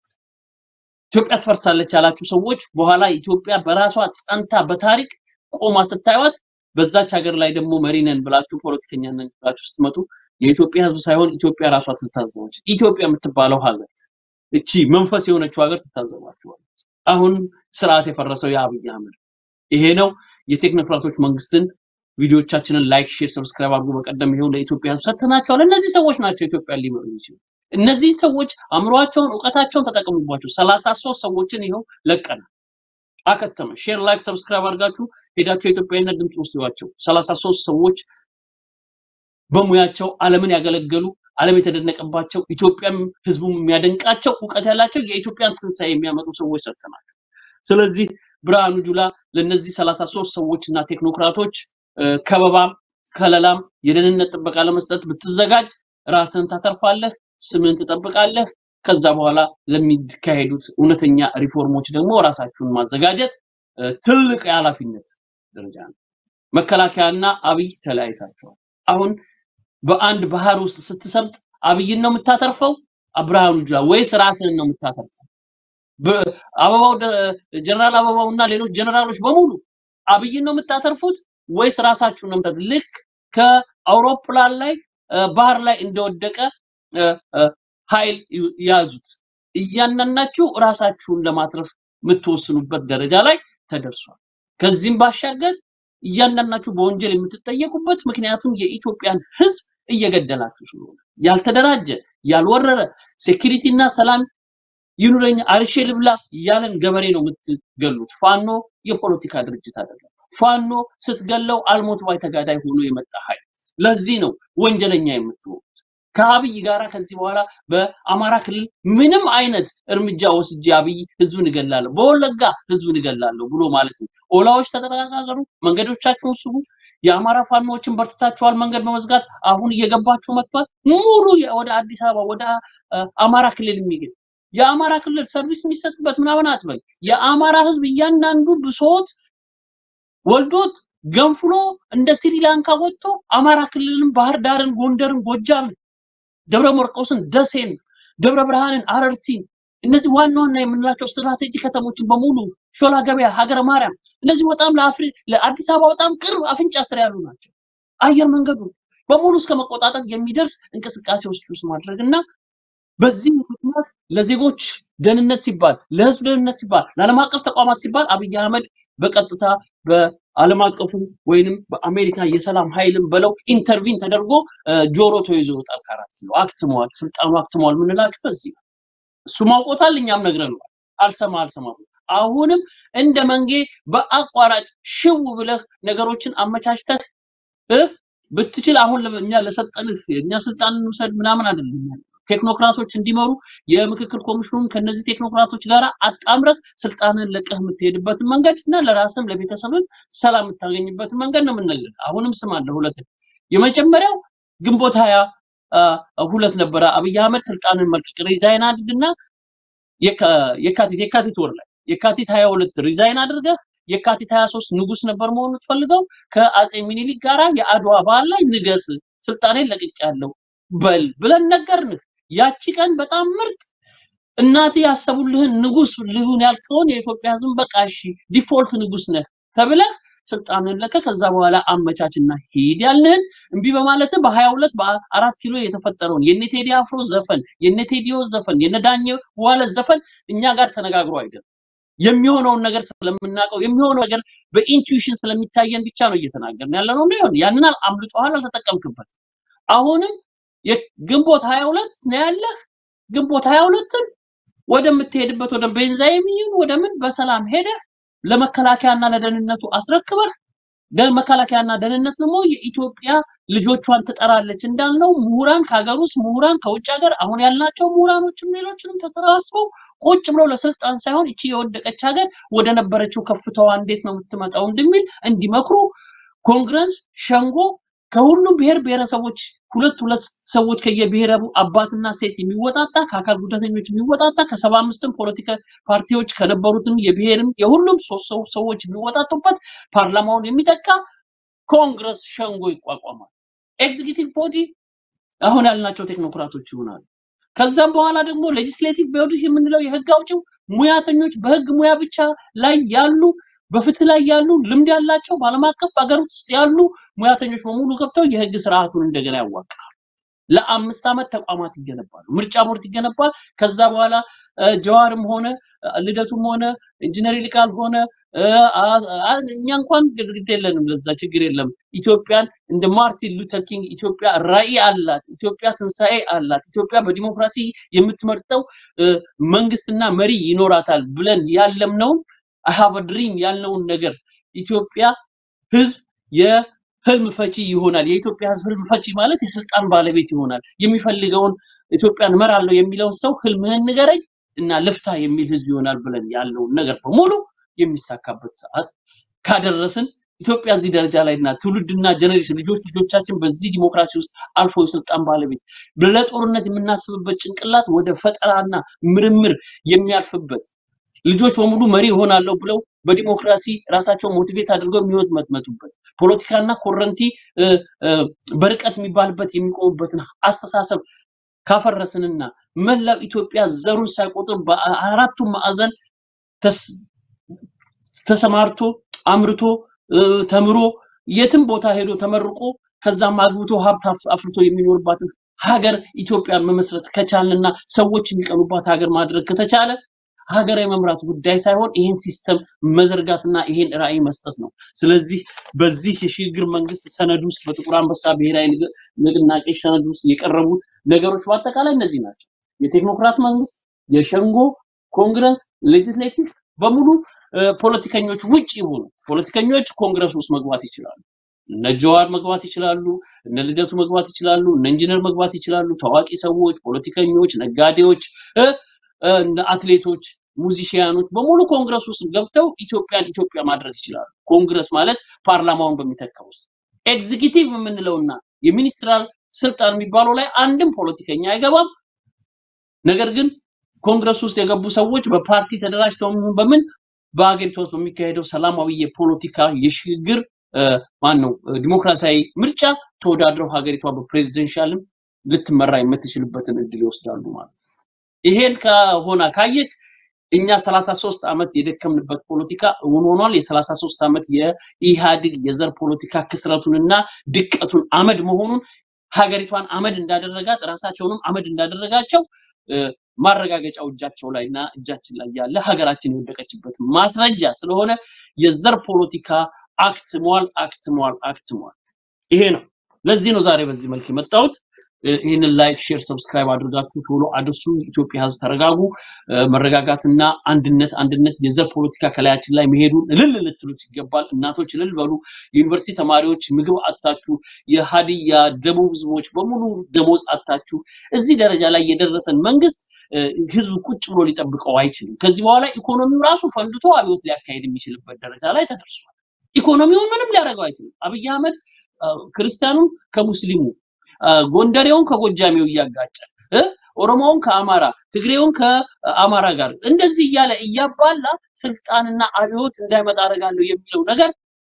ኢትዮጵያ ትፈርሳለች ያላችሁ ሰዎች በኋላ ኢትዮጵያ በራሷ ጸንታ በታሪክ ቆማ ስታዩት በዛች ሀገር ላይ ደግሞ መሪ ነን ብላችሁ ፖለቲከኛ ነን ብላችሁ ስትመጡ የኢትዮጵያ ህዝብ ሳይሆን ኢትዮጵያ ራሷ ትታዘባለች። ኢትዮጵያ የምትባለው ሀገር እቺ መንፈስ የሆነችው ሀገር ትታዘባችኋለች። አሁን ስርዓት የፈረሰው የአብይ አህመድ ይሄ ነው። የቴክኖክራቶች መንግስትን ቪዲዮቻችንን ላይክ፣ ሼር፣ ሰብስክራይብ አድርጎ በቀደም ይሄው ለኢትዮጵያ ሕዝብ ሰጥተናቸዋል። እነዚህ ሰዎች ናቸው ኢትዮጵያን ሊመሩ የሚችሉ። እነዚህ ሰዎች አእምሯቸውን፣ እውቀታቸውን ተጠቀሙባቸው። ሰላሳ ሶስት ሰዎችን ይኸው ለቀናል። አከተመ። ሼር፣ ላይክ፣ ሰብስክራይብ አድርጋችሁ ሄዳችሁ የኢትዮጵያዊነት ድምፅ ውስጥ ይዋቸው። ሰላሳ ሶስት ሰዎች በሙያቸው ዓለምን ያገለገሉ ዓለም የተደነቀባቸው ኢትዮጵያም ህዝቡም የሚያደንቃቸው እውቀት ያላቸው የኢትዮጵያን ትንሣኤ የሚያመጡ ሰዎች ሰጥተናቸው። ስለዚህ ብርሃኑ ጁላ ለእነዚህ ሰላሳ ሶስት ሰዎች እና ቴክኖክራቶች እ፣ ከበባም ከለላም የደህንነት ጥበቃ ለመስጠት ብትዘጋጅ ራስን ታተርፋለህ፣ ስምን ትጠብቃለህ። ከዛ በኋላ ለሚካሄዱት እውነተኛ ሪፎርሞች ደግሞ ራሳችሁን ማዘጋጀት እ፣ ትልቅ የኃላፊነት ደረጃ ነው። መከላከያና አብይ ተለያይታቸዋል። አሁን በአንድ ባህር ውስጥ ስትሰምጥ አብይን ነው የምታተርፈው ብርሃኑ ጁላ ወይስ ራስህን ነው የምታተርፈው? በ- አበባው ደ- ጀነራል አበባው እና ሌሎች ጀነራሎች በሙሉ አብይን ነው የምታተርፉት ወይስ ራሳችሁን ነው የምታተርፉት? ልክ ከአውሮፕላን ላይ እ፣ ባህር ላይ እንደወደቀ እ፣ እ፣ ኃይል ይ- ያዙት። እያንዳንዳችሁ ራሳችሁን ለማትረፍ የምትወስኑበት ደረጃ ላይ ተደርሷል። ከዚህም ባሻገር እያንዳንዳችሁ በወንጀል የምትጠየቁበት ምክንያቱም የኢትዮጵያን ሕዝብ እየገደላችሁ ስለሆነ ያልተደራጀ ያልወረረ ሴኪሪቲ እና ሰላም ይኑረኝ አርሼ ልብላ እያለን ገበሬ ነው የምትገሉት። ፋኖ የፖለቲካ ድርጅት አይደለም። ፋኖ ስትገለው አልሞት ባይ ተጋዳይ ሆኖ የመጣ ኃይል። ለዚህ ነው ወንጀለኛ የምትሆኑት። ከአብይ ጋራ ከዚህ በኋላ በአማራ ክልል ምንም አይነት እርምጃ ወስጄ አብይ ህዝብን እገላለሁ፣ በወለጋ ህዝብን እገላለሁ ብሎ ማለት ነው። ኦላዎች ተጠቃቀሩ፣ መንገዶቻችሁን ስጉ። የአማራ ፋኖዎችን በርትታችኋል፣ መንገድ በመዝጋት አሁን እየገባችሁ መጥቷል። ሙሉ የ- ወደ አዲስ አበባ ወደ አ፣ አማራ ክልል የሚገኝ የአማራ ክልል ሰርቪስ የሚሰጥበት ምናምን አትበል። የአማራ ህዝብ እያንዳንዱ ብሶት ወልዶት ገንፍሎ እንደ ስሪላንካ ወጥቶ አማራ ክልልን፣ ባህር ዳርን፣ ጎንደርን፣ ጎጃምን፣ ደብረ ማርቆስን፣ ደሴን፣ ደብረ ብርሃንን፣ አረርቲን እነዚህ ዋና ዋና የምንላቸው ስትራቴጂ ከተሞችን በሙሉ ሾላ ገበያ፣ ሀገረ ማርያም እነዚህ በጣም ለአፍሪ ለአዲስ አበባ በጣም ቅርብ አፍንጫ ስር ያሉ ናቸው። አየር መንገዱ በሙሉ እስከ መቆጣጠር የሚደርስ እንቅስቃሴዎች ውስጥ ማድረግ እና በዚህ ምክንያት ለዜጎች ደህንነት ሲባል ለህዝብ ደህንነት ሲባል ለዓለም አቀፍ ተቋማት ሲባል አብይ አህመድ በቀጥታ በዓለም አቀፉ ወይንም በአሜሪካ የሰላም ኃይልም በለው ኢንተርቪን ተደርጎ እ፣ ጆሮ ተይዞ ይወጣል። ከአራት ኪሎ አክትመዋል፣ ስልጣኑ አክትመዋል የምንላችሁ በዚህ ነው። እሱ ማውቆታል፣ እኛም ነግረነዋል። አልሰማ አልሰማ ብሎ አሁንም እንደ መንጌ በአቋራጭ ሽው ብለህ ነገሮችን አመቻችተህ እ ብትችል አሁን ለ- እኛ ለሰጠንህ እኛ ስልጣን እንውሰድ ምናምን አይደለም ያለው። ቴክኖክራቶች እንዲመሩ የምክክር ኮሚሽኑን ከነዚህ ቴክኖክራቶች ጋር አጣምረህ ስልጣንን ለቀህ የምትሄድበትን መንገድ እና ለራስም ለቤተሰብም ሰላም የምታገኝበትን መንገድ ነው የምንነግርህ። አሁንም ስም አለ ሁለት የመጀመሪያው ግንቦት ሀያ አ፣ ሁለት ነበረ አብይ አህመድ ስልጣንን መልቀቅ ሪዛይን አድርግና የካ- የካቲት የካቲት ወር ላይ የካቲት 22 ሪዛይን አድርገህ የካቲት 23 ንጉስ ነበር መሆን የምትፈልገው ከአጼ ሚኒሊክ ጋራ የአድዋ በዓል ላይ ንገስ ስልጣኔን ለቅቄያለሁ በል ብለን ነገርንህ። ያቺ ቀን በጣም ምርጥ እናት ያሰቡልህን ንጉስ ልሁን ያልከውን የኢትዮጵያ ህዝብ በቃ እሺ ዲፎልት ንጉስ ነህ ተብለህ ስልጣንን ለቀህ ከዛ በኋላ አመቻችና ሂድ ያልንህን እምቢ በማለት በሀያ ሁለት በአራት ኪሎ የተፈጠረውን የነ ቴዲ አፍሮ ዘፈን የነ ቴዲዮ ዘፈን የነ ዳኘ ዋለ ዘፈን እኛ ጋር ተነጋግሮ አይደለም የሚሆነውን ነገር ስለምናውቀው የሚሆነው ነገር በኢንቱዊሽን ስለሚታየን ብቻ ነው እየተናገርን ያለ ነው። ሊሆን ያንን አምልጦሃል፣ አልተጠቀምክበት። አሁንም የግንቦት ሀያ ሁለት ነው ያለህ። ግንቦት ሀያ ሁለትን ወደምትሄድበት ወደ ቤንዛይም ይሁን ወደ ምን በሰላም ሄደህ ለመከላከያና ለደህንነቱ አስረክበህ ደ- መከላከያና ደህንነት ደግሞ የኢትዮጵያ ልጆቿን ትጠራለች እንዳልነው ምሁራን ከሀገር ውስጥ ምሁራን ከውጭ ሀገር አሁን ያልናቸው ምሁራኖችም ሌሎችንም ተሰባስበው ቁጭ ብለው ለስልጣን ሳይሆን እቺ የወደቀች ሀገር ወደ ነበረችው ከፍታዋ እንዴት ነው የምትመጣው እንደሚል እንዲመክሩ ኮንግረስ ሸንጎ ከሁሉም ብሔር ብሔረሰቦች ሁለት ሁለት ሰዎች ከየብሔረቡ አባትና ሴት የሚወጣጣ ከአካል ጉዳተኞች የሚወጣጣ ከሰባ አምስትም ፖለቲካ ፓርቲዎች ከነበሩትም የብሔርም የሁሉም ሶስት ሰው- ሰዎች የሚወጣጡበት ፓርላማውን የሚተካ ኮንግረስ ሸንጎ ይቋቋማል። ኤግዚኪቲቭ ቦዲ አሁን ያልናቸው ቴክኖክራቶች ይሆናሉ። ከዛም በኋላ ደግሞ ሌጂስሌቲቭ ቦዲ የምንለው የህግ አውጪው ሙያተኞች በህግ ሙያ ብቻ ላይ ያሉ በፍትህ ላይ ያሉ ልምድ ያላቸው በዓለም አቀፍ በሀገር ውስጥ ያሉ ሙያተኞች በሙሉ ገብተው የህግ ስርዓቱን እንደገና ያዋቅራሉ። ለአምስት ዓመት ተቋማት ይገነባሉ። ምርጫ ቦርድ ይገነባል። ከዛ በኋላ እ፣ ጀዋርም ሆነ እ፣ ልደቱም ሆነ ኢንጂነር ይልቃል ሆነ እ፣ አ- አ- እኛ እንኳን ግድግዳ የለንም፣ ለዛ ችግር የለም። ኢትዮጵያን እንደ ማርቲን ሉተር ኪንግ ኢትዮጵያ ራዕይ አላት፣ ኢትዮጵያ ትንሣኤ አላት፣ ኢትዮጵያ በዲሞክራሲ የምትመርጠው እ፣ መንግስትና መሪ ይኖራታል ብለን ያለምነውን አይ ሃቭ ድሪም ያልነውን ነገር ኢትዮጵያ ህዝብ የህልም ፈቺ ይሆናል። የኢትዮጵያ ህዝብ ህልም ፈቺ ማለት የስልጣን ባለቤት ይሆናል። የሚፈልገውን ኢትዮጵያን እመራለሁ የሚለውን ሰው ህልምህን ንገረኝ እና ልፍታ የሚል ህዝብ ይሆናል ብለን ያለውን ነገር በሙሉ የሚሳካበት ሰዓት ካደረስን ኢትዮጵያ እዚህ ደረጃ ላይ እና ትውልድና ጀኔሬሽን ልጆች ልጆቻችን በዚህ ዲሞክራሲ ውስጥ አልፎ የስልጣን ባለቤት ለጦርነት የምናስብበት ጭንቅላት ወደ ፈጠራና ምርምር የሚያልፍበት ልጆች በሙሉ መሪ ይሆናለሁ ብለው በዲሞክራሲ ራሳቸውን ሞቲቬት አድርገው የሚወት መጥመጡበት ፖለቲካና ኮረንቲ እ፣ እ፣ በርቀት የሚባልበት የሚቆሙበትን አስተሳሰብ ካፈረስንና መላው ኢትዮጵያ ዘሩን ሳይቆጥር በአራቱም ማዕዘን ተስ- ተሰማርቶ አምርቶ እ፣ ተምሮ የትም ቦታ ሄዶ ተመርቆ ከዛም አግብቶ ሀብት አፍ- አፍርቶ የሚኖርባትን ሀገር ኢትዮጵያን መመስረት ከቻልንና ሰዎች የሚቀኑባት ሀገር ማድረግ ከተቻለ ሀገራዊ መምራት ጉዳይ ሳይሆን ይህን ሲስተም መዘርጋትና ይሄን ራዕይ መስጠት ነው። ስለዚህ በዚህ የሽግግር መንግስት ሰነድ ውስጥ በጥቁር አንበሳ ብሔራዊ ንግ- ንቅናቄ ሰነድ ውስጥ የቀረቡት ነገሮች በአጠቃላይ እነዚህ ናቸው። የቴክኖክራት መንግስት፣ የሸንጎ ኮንግረስ፣ ሌጅስሌቲቭ በሙሉ እ፣ ፖለቲከኞች ውጭ ይሆኑ ፖለቲከኞች ኮንግረስ ውስጥ መግባት ይችላሉ። እነ ጀዋር መግባት ይችላሉ። እነ ልደቱ መግባት ይችላሉ። እነ ኢንጂነር መግባት ይችላሉ። ታዋቂ ሰዎች፣ ፖለቲከኞች፣ ነጋዴዎች እ፣ እ፣ እነ አትሌቶች፣ ሙዚሽያኖች በሙሉ ኮንግረስ ውስጥ ገብተው ኢትዮጵያን ኢትዮጵያ ማድረግ ይችላሉ። ኮንግረስ ማለት ፓርላማውን በሚተካው ውስጥ ኤግዚኪቲቭ የምንለውና የሚኒስትራል ስልጣን የሚባለው ላይ አንድም ፖለቲከኛ አይገባም። ነገር ግን ኮንግረስ ውስጥ የገቡ ሰዎች በፓርቲ ተደራጅተው ይሁን በምን በሀገሪቷ ውስጥ በሚካሄደው ሰላማዊ የፖለቲካ የሽግግር ማን ነው ዲሞክራሲያዊ ምርጫ ተወዳድረው ሀገሪቷ በፕሬዚደንሻልም ልትመራ የምትችልበትን እድል ይወስዳሉ ማለት ነው። ይሄን ከሆነ ካየች እኛ 33 ዓመት የደከምንበት ፖለቲካ እውን ሆኗል። የ33 ዓመት የኢህአዴግ የዘር ፖለቲካ ክስረቱንና ድቀቱን አመድ መሆኑን ሀገሪቷን አመድ እንዳደረጋት ራሳቸውንም አመድ እንዳደረጋቸው እ፣ ማረጋገጫው እጃቸው ላይና እጃችን ላይ ያለ ሀገራችን የወደቀችበት ማስረጃ ስለሆነ የዘር ፖለቲካ አክትሟል፣ አክትሟል፣ አክትሟል። ይሄ ነው። ለዚህ ነው ዛሬ በዚህ መልክ የመጣሁት። እ፣ ይህንን ላይክ፣ ሼር፣ ሰብስክራይብ አድርጋችሁ ቶሎ አድርሱ። ኢትዮጵያ ሕዝብ ተረጋጉ። እ፣ መረጋጋትና አንድነት አንድነት የዘር ፖለቲካ ከላያችን ላይ መሄዱን እልል ልትሉት ይገባል። እናቶች እልል በሉ። የዩኒቨርሲቲ ተማሪዎች ምግብ አጣችሁ፣ የሀዲያ ደቡብ ህዝቦች በሙሉ ደሞዝ አጣችሁ። እዚህ ደረጃ ላይ የደረሰን መንግስት እ፣ ህዝብ ቁጭ ብሎ ሊጠብቀው አይችልም። ከዚህ በኋላ ኢኮኖሚው ራሱ ፈንድቶ አብዮት ሊያካሄድ የሚችልበት ደረጃ ላይ ተደርሷል። ኢኮኖሚውን ምንም ሊያደርገው አይችልም። አብይ አህመድ አ፣ ክርስቲያኑን ከሙስሊሙ አ፣ ጎንደሬውን ከጎጃሜው እያጋጨ እ፣ ኦሮሞውን ከአማራ ትግሬውን ከአማራ ጋር እንደዚህ እያለ እያባላ ስልጣንና አብዮት እንዳይመጣ አደርጋለሁ የሚለው ነገር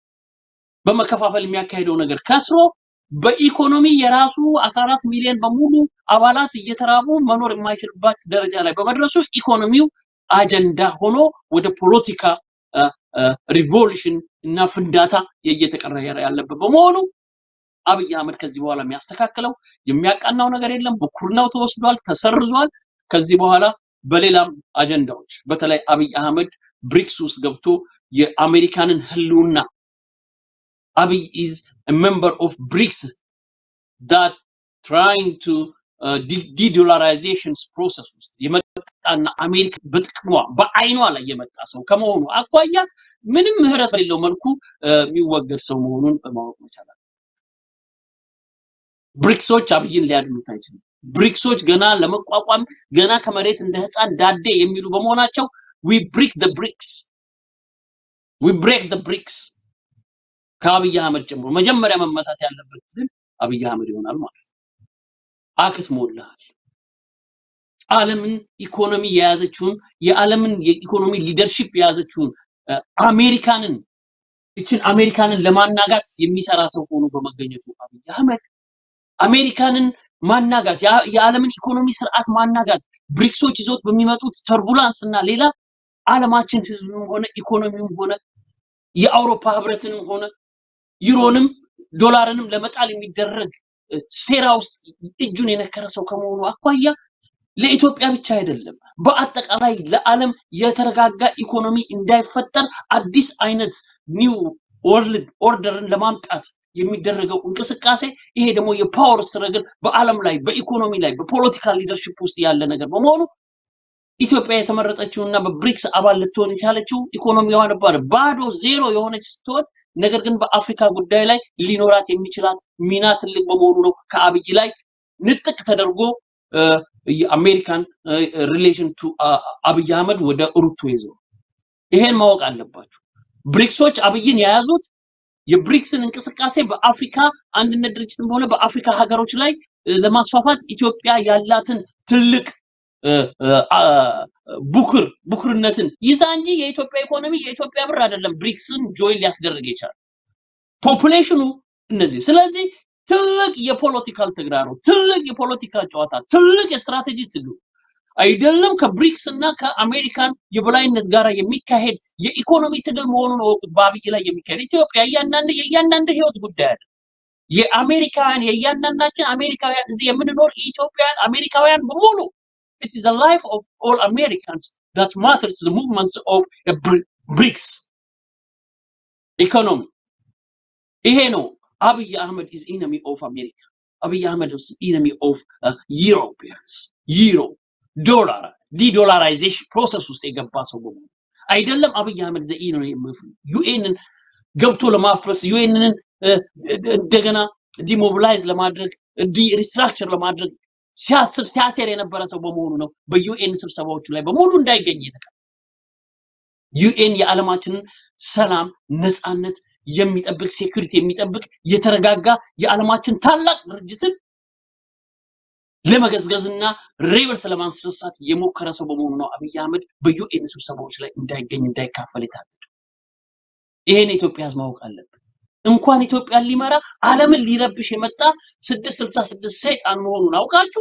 በመከፋፈል የሚያካሄደው ነገር ከስሮ በኢኮኖሚ የራሱ 14 ሚሊዮን በሙሉ አባላት እየተራቡ መኖር የማይችልባት ደረጃ ላይ በመድረሱ ኢኮኖሚው አጀንዳ ሆኖ ወደ ፖለቲካ ሪቮሉሽን እና ፍንዳታ እየተቀየረ ያለበት በመሆኑ አብይ አህመድ ከዚህ በኋላ የሚያስተካክለው የሚያቃናው ነገር የለም። ብኩርናው ተወስዷል፣ ተሰርዟል። ከዚህ በኋላ በሌላም አጀንዳዎች በተለይ አብይ አህመድ ብሪክስ ውስጥ ገብቶ የአሜሪካንን ህልውና አብይ ኢዝ ሜምበር ኦፍ ብሪክስ ዳት ትራይንግ ቱ ዲዶላራይዜሽን ፕሮሰስ ውስጥ የመጣና አሜሪካ በጥቅሟ በአይኗ ላይ የመጣ ሰው ከመሆኑ አኳያ ምንም ምህረት በሌለው መልኩ እ፣ የሚወገድ ሰው መሆኑን ማወቅ መቻል አለብን። ብሪክሶች አብይን ሊያድኑት አይችሉም። ብሪክሶች ገና ለመቋቋም ገና ከመሬት እንደ ህፃን ዳዴ የሚሉ በመሆናቸው ዊ ብሪክ ደ ብሪክስ ዊ ብሬክ ደ ብሪክስ ከአብይ አህመድ ጀምሮ መጀመሪያ መመታት ያለበት ግን አብይ አህመድ ይሆናል ማለት ነው። አክትሞልሃል። ዓለምን ኢኮኖሚ የያዘችውን የዓለምን የኢኮኖሚ ሊደርሺፕ የያዘችውን እ፣ አሜሪካንን እችን አሜሪካንን ለማናጋት የሚሰራ ሰው ሆኖ በመገኘቱ አብይ አህመድ አሜሪካንን ማናጋት የአ- የዓለምን ኢኮኖሚ ስርዓት ማናጋት ብሪክሶች ይዞት በሚመጡት ተርቡላንስ እና ሌላ ዓለማችን ህዝብም ሆነ ኢኮኖሚውም ሆነ የአውሮፓ ህብረትንም ሆነ ዩሮንም ዶላርንም ለመጣል የሚደረግ እ፣ ሴራ ውስጥ እጁን የነከረ ሰው ከመሆኑ አኳያ ለኢትዮጵያ ብቻ አይደለም፣ በአጠቃላይ ለዓለም የተረጋጋ ኢኮኖሚ እንዳይፈጠር አዲስ አይነት ኒው ወርልድ ኦርደርን ለማምጣት የሚደረገው እንቅስቃሴ ይሄ ደግሞ የፓወር ስትረግል በዓለም ላይ በኢኮኖሚ ላይ በፖለቲካል ሊደርሽፕ ውስጥ ያለ ነገር በመሆኑ ኢትዮጵያ የተመረጠችው እና በብሪክስ አባል ልትሆን የቻለችው ኢኮኖሚዋ ነበር ባዶ ዜሮ የሆነች ስትሆን ነገር ግን በአፍሪካ ጉዳይ ላይ ሊኖራት የሚችላት ሚና ትልቅ በመሆኑ ነው ከአብይ ላይ ንጥቅ ተደርጎ እ፣ የአሜሪካን ሪሌሽን ቱ አብይ አህመድ ወደ ሩቶ ይዘው ይሄን ማወቅ አለባችሁ። ብሪክሶች አብይን የያዙት የብሪክስን እንቅስቃሴ በአፍሪካ አንድነት ድርጅትም ሆነ በአፍሪካ ሀገሮች ላይ እ፣ ለማስፋፋት ኢትዮጵያ ያላትን ትልቅ እ፣ እ፣ አ፣ ቡክር ቡክርነትን ይዛ እንጂ የኢትዮጵያ ኢኮኖሚ የኢትዮጵያ ብር አይደለም ብሪክስን ጆይን ሊያስደርግ የቻለው ፖፑሌሽኑ እነዚህ ስለዚህ ትልቅ የፖለቲካል ተግዳሮት ትልቅ የፖለቲካ ጨዋታ ትልቅ የስትራቴጂ ትግሉ አይደለም ከብሪክስ እና ከአሜሪካን የበላይነት ጋር የሚካሄድ የኢኮኖሚ ትግል መሆኑን እወቁት። በአብይ ላይ የሚካሄድ ኢትዮጵያ እያንዳንድ የእያንዳንድ ህይወት ጉዳይ አለ። የአሜሪካውያን የእያንዳንዳችን አሜሪካውያን እዚህ የምንኖር ኢትዮጵያውያን አሜሪካውያን በሙሉ it is the life of all Americans that matters the movements of a Bri- BRICS economy ይሄ ነው አብይ አህመድ is enemy of America አብይ አህመድ is enemy of uh, Europeans ዩሮ ዶላር ዲዶላራይዜሽን ፕሮሰስ ውስጥ የገባ ሰው በሙሉ አይደለም አብይ አህመድ ዘ ዩኤንን ገብቶ ለማፍረስ ዩኤንን እንደገና ዲሞቢላይዝ ለማድረግ ዲ ሪስትራክቸር ለማድረግ ሲያስብ ሲያሴር የነበረ ሰው በመሆኑ ነው በዩኤን ስብሰባዎቹ ላይ በሙሉ እንዳይገኝ የተቀ ዩኤን የዓለማችንን ሰላም ነፃነት የሚጠብቅ ሴኩሪቲ የሚጠብቅ የተረጋጋ የዓለማችን ታላቅ ድርጅትን ለመገዝገዝና ሬበልስ ለማስነሳት የሞከረ ሰው በመሆኑ ነው አብይ አህመድ በዩኤን ስብሰባዎች ላይ እንዳይገኝ እንዳይካፈል የታገደው። ይሄን የኢትዮጵያ ህዝብ ማወቅ አለበት። እንኳን ኢትዮጵያን ሊመራ ዓለምን ሊረብሽ የመጣ ስድስት ስልሳ ስድስት ሰይጣን መሆኑን አውቃችሁ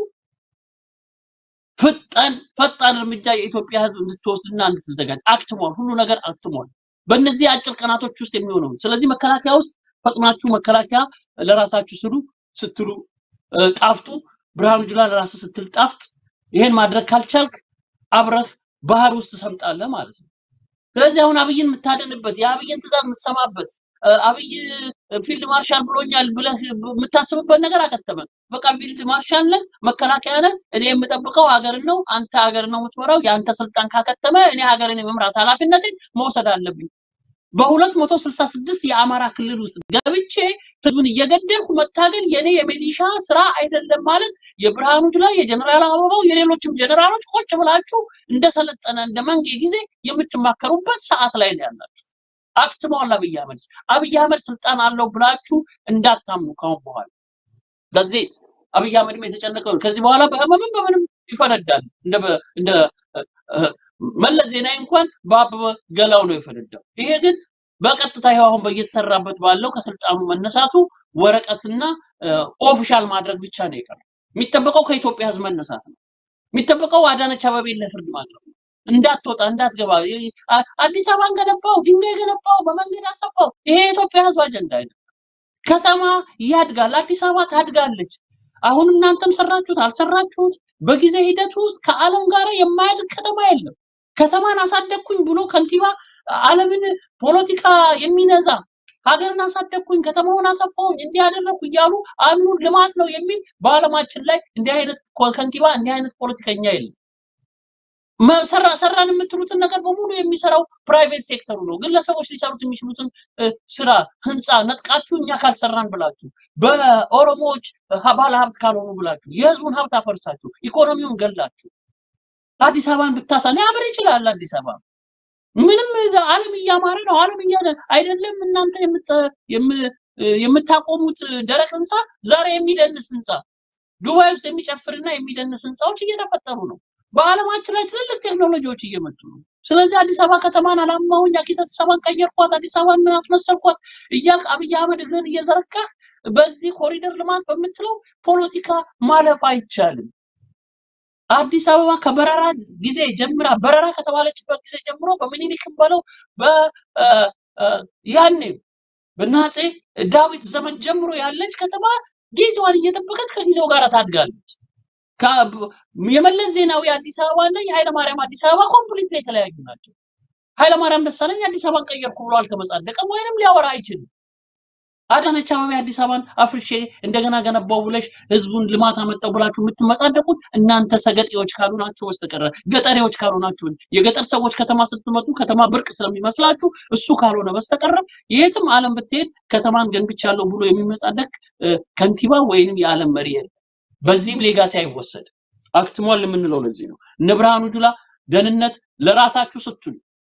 ፈጣን ፈጣን እርምጃ የኢትዮጵያ ህዝብ እንድትወስድና እንድትዘጋጅ አክትሟል። ሁሉ ነገር አክትሟል። በእነዚህ አጭር ቀናቶች ውስጥ የሚሆነው ስለዚህ መከላከያ ውስጥ ፈጥናችሁ መከላከያ ለራሳችሁ ስሉ ስትሉ እ፣ ጣፍጡ። ብርሃኑ ጁላ ለራስህ ስትል ጣፍጥ። ይሄን ማድረግ ካልቻልክ አብረህ ባህር ውስጥ ትሰምጣለህ ማለት ነው። ስለዚህ አሁን አብይን የምታደንበት የአብይን ትእዛዝ የምትሰማበት እ፣ አብይ ፊልድ ማርሻል ብሎኛል ብለህ የምታስብበት ነገር አከተመ። በቃ ፊልድ ማርሻል ነህ፣ መከላከያ ነህ። እኔ የምጠብቀው ሀገርን ነው፣ አንተ ሀገርን ነው የምትመራው። የአንተ ስልጣን ካከተመ እኔ ሀገርን የመምራት ኃላፊነትን መውሰድ አለብኝ። በሁለት መቶ ስልሳ ስድስት የአማራ ክልል ውስጥ ገብቼ ህዝቡን እየገደልኩ መታገል የኔ የሚሊሻ ስራ አይደለም ማለት የብርሃኑ ጁላ የጀነራል አበባው የሌሎችም ጀነራሎች ቁጭ ብላችሁ እንደሰለጠነ እንደ መንጌ ጊዜ የምትማከሩበት ሰዓት ላይ ነው ያላችሁ። አክትመዋል አብይ አህመድ። አብይ አህመድ ስልጣን አለው ብላችሁ እንዳታምኑ ካሁን በኋላ ዳዜት አብይ አህመድም የተጨነቀው ነው። ከዚህ በኋላ በህመምም በምንም ይፈነዳል። እንደ በ- እንደ እ፣ እ፣ መለስ ዜናዊ እንኳን በአበበ ገላው ነው የፈነዳው። ይሄ ግን በቀጥታ ይኸው አሁን በየተሰራበት ባለው ከስልጣኑ መነሳቱ ወረቀትና ኦፊሻል ማድረግ ብቻ ነው የቀረው። የሚጠበቀው ከኢትዮጵያ ህዝብ መነሳት ነው። የሚጠበቀው አዳነች አቤቤን ለፍርድ ማቅረብ ነው። እንዳትወጣ እንዳትገባ ይ- አ- አዲስ አበባን ገነባው፣ ድንጋይ ገነባው፣ በመንገድ አሰፋው። ይሄ የኢትዮጵያ ህዝብ አጀንዳ አይደለም። ከተማ ያድጋል፣ አዲስ አበባ ታድጋለች። አሁን እናንተም ሰራችሁት አልሰራችሁት፣ በጊዜ ሂደት ውስጥ ከዓለም ጋር የማያድግ ከተማ የለም። ከተማን አሳደግኩኝ ብሎ ከንቲባ ዓለምን ፖለቲካ የሚነዛ ሀገርን አሳደግኩኝ፣ ከተማውን አሰፋሁኝ፣ እንዲህ አደረግኩ እያሉ አሉ ልማት ነው የሚል በዓለማችን ላይ እንዲህ አይነት ኮ- ከንቲባ እንዲህ አይነት ፖለቲከኛ የለም። መ- ሰራ ሰራን የምትሉትን ነገር በሙሉ የሚሰራው ፕራይቬት ሴክተሩ ነው። ግለሰቦች ሊሰሩት የሚችሉትን እ፣ ስራ ህንፃ ነጥቃችሁ እኛ ካልሰራን ብላችሁ በኦሮሞዎች ሀ- ባለ ሀብት ካልሆኑ ብላችሁ የህዝቡን ሀብት አፈርሳችሁ ኢኮኖሚውን ገላችሁ አዲስ አበባን ብታሳ ሊያምር ይችላል። አዲስ አበባ ምንም እዛ ዓለም እያማረ ነው። ዓለም እያለ አይደለም እናንተ የምትሰ- የም- የምታቆሙት ደረቅ ህንፃ ዛሬ የሚደንስ ህንፃ ዱባይ ውስጥ የሚጨፍርና የሚደንስ ህንፃዎች እየተፈጠሩ ነው። በዓለማችን ላይ ትልልቅ ቴክኖሎጂዎች እየመጡ ነው። ስለዚህ አዲስ አበባ ከተማን አላማሁኝ፣ አዲስ አበባን ቀየርኳት፣ አዲስ አበባን ምን አስመሰልኳት እያልክ አብይ አህመድ እግርን እየዘረጋህ በዚህ ኮሪደር ልማት በምትለው ፖለቲካ ማለፍ አይቻልም። አዲስ አበባ ከበረራ ጊዜ ጀምራ በረራ ከተባለችበት ጊዜ ጀምሮ በምኒልክም በለው በ እ፣ እ፣ ያኔ በአፄ ዳዊት ዘመን ጀምሮ ያለች ከተማ ጊዜዋን እየጠበቀች ከጊዜው ጋር ታድጋለች። ከ- የመለስ ዜናዊ አዲስ አበባ እና የኃይለማርያም አዲስ አበባ ኮምፕሊት የተለያዩ ናቸው። ኃይለማርያም ደሳለኝ አዲስ አበባን ቀየርኩ ብሎ አልተመጻደቀም ወይንም ሊያወራ አይችልም። አዳነች አቤቤ አዲስ አበባን አፍርሼ እንደገና ገነባው ብለሽ ህዝቡን ልማት አመጣው ብላችሁ የምትመጻደቁት እናንተ ሰገጤዎች ካሉ ናችሁ በስተቀረ ገጠሬዎች ካሉ ናችሁ። የገጠር ሰዎች ከተማ ስትመጡ ከተማ ብርቅ ስለሚመስላችሁ እሱ ካልሆነ በስተቀረ የትም ዓለም ብትሄድ ከተማን ገንብቻለሁ ብሎ የሚመጻደቅ እ፣ ከንቲባ ወይንም የዓለም መሪ የለም። በዚህም ሌጋሲ አይወሰድ አክትሟል የምንለው ለዚህ ነው። እነ ብርሃኑ ጁላ ደህንነት ለራሳችሁ ስትሉ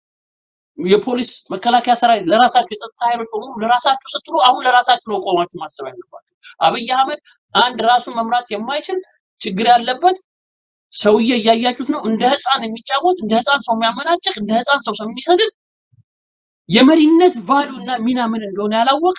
የፖሊስ መከላከያ ሰራዊት ለራሳችሁ የጸጥታ ኃይሎች በሙሉ ለራሳችሁ ስትሉ አሁን ለራሳችሁ ነው ቆማችሁ ማሰብ ያለባችሁ። አብይ አህመድ አንድ ራሱን መምራት የማይችል ችግር ያለበት ሰውዬ እያያችሁት ነው። እንደ ህፃን የሚጫወት እንደ ህፃን ሰው የሚያመናጭቅ እንደ ህፃን ሰው ሰው የሚሰድብ የመሪነት ቫሉ እና ሚና ምን እንደሆነ ያላወቀ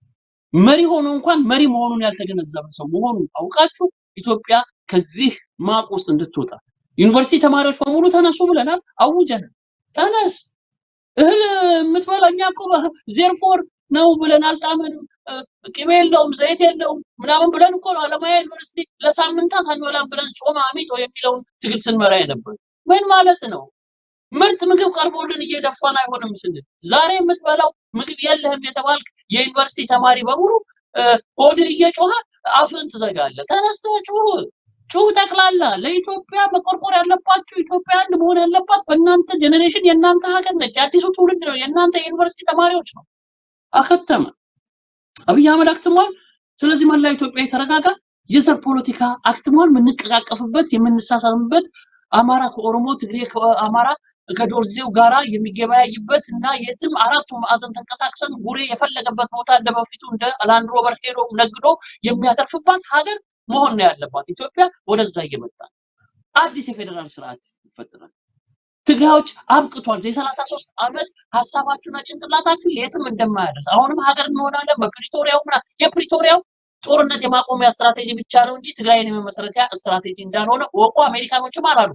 መሪ ሆኖ እንኳን መሪ መሆኑን ያልተገነዘበ ሰው መሆኑን አውቃችሁ ኢትዮጵያ ከዚህ ማቅ ውስጥ እንድትወጣ ዩኒቨርሲቲ ተማሪዎች በሙሉ ተነሱ ብለናል፣ አውጀናል። ተነስ እህል የምትበላ እኛ እኮ ዜርፎር ነው ብለን አልጣመንም፣ እ፣ ቅቤ የለውም ዘይት የለውም ምናምን ብለን እኮ ነው አለማያ ዩኒቨርሲቲ ለሳምንታት አንበላም ብለን ጾመ አሚጦ የሚለውን ትግል ስንመራ የነበር ምን ማለት ነው? ምርጥ ምግብ ቀርቦልን እየደፋን አይሆንም ስንል ዛሬ የምትበላው ምግብ የለህም የተባልክ የዩኒቨርሲቲ ተማሪ በሙሉ እ፣ ሆድህ እየጮኸ አፍህን ትዘጋለህ። ተነስተህ ጩህ ጩህ ጠቅላላ ለኢትዮጵያ መቆርቆር ያለባችሁ ኢትዮጵያ አንድ መሆን ያለባት በእናንተ ጀኔሬሽን የእናንተ ሀገር ነች። የአዲሱ ትውልድ ነው። የእናንተ የዩኒቨርሲቲ ተማሪዎች ነው። አከተመ። አብይ አህመድ አክትሟል። ስለዚህ መላ ኢትዮጵያ የተረጋጋ የዘር ፖለቲካ አክትሟል። የምንቀቃቀፍበት የምንሳሳምበት አማራ ከኦሮሞ ትግሬ ከአማራ ከዶርዜው ጋራ የሚገበያይበት እና የትም አራቱ ማዕዘን ተንቀሳቅሰን ጉሬ የፈለገበት ቦታ እንደ በፊቱ እንደ ላንድ ሮቨር ሄዶ ነግዶ የሚያተርፍባት ሀገር መሆን ነው ያለባት። ኢትዮጵያ ወደዛ እየመጣ ነው። አዲስ የፌዴራል ስርዓት ይፈጠራል። ትግራዮች አብቅቷል። የሰላሳ ሶስት ዓመት ሀሳባችሁና ጭንቅላታችሁ የትም እንደማያደርስ አሁንም ሀገር እንሆናለን በፕሪቶሪያው ምና የፕሪቶሪያው ጦርነት የማቆሚያ ስትራቴጂ ብቻ ነው እንጂ ትግራይን የመመስረቻ ስትራቴጂ እንዳልሆነ ወቁ። አሜሪካኖችም አላሉ።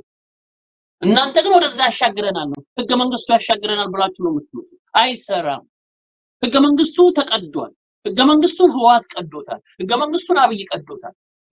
እናንተ ግን ወደዛ ያሻግረናል ነው ህገ መንግስቱ ያሻግረናል ብላችሁ ነው የምትመጡ። አይሰራም። ህገ መንግስቱ ተቀዷል። ህገ መንግስቱን ህወሓት ቀዶታል። ህገ መንግስቱን አብይ ቀዶታል።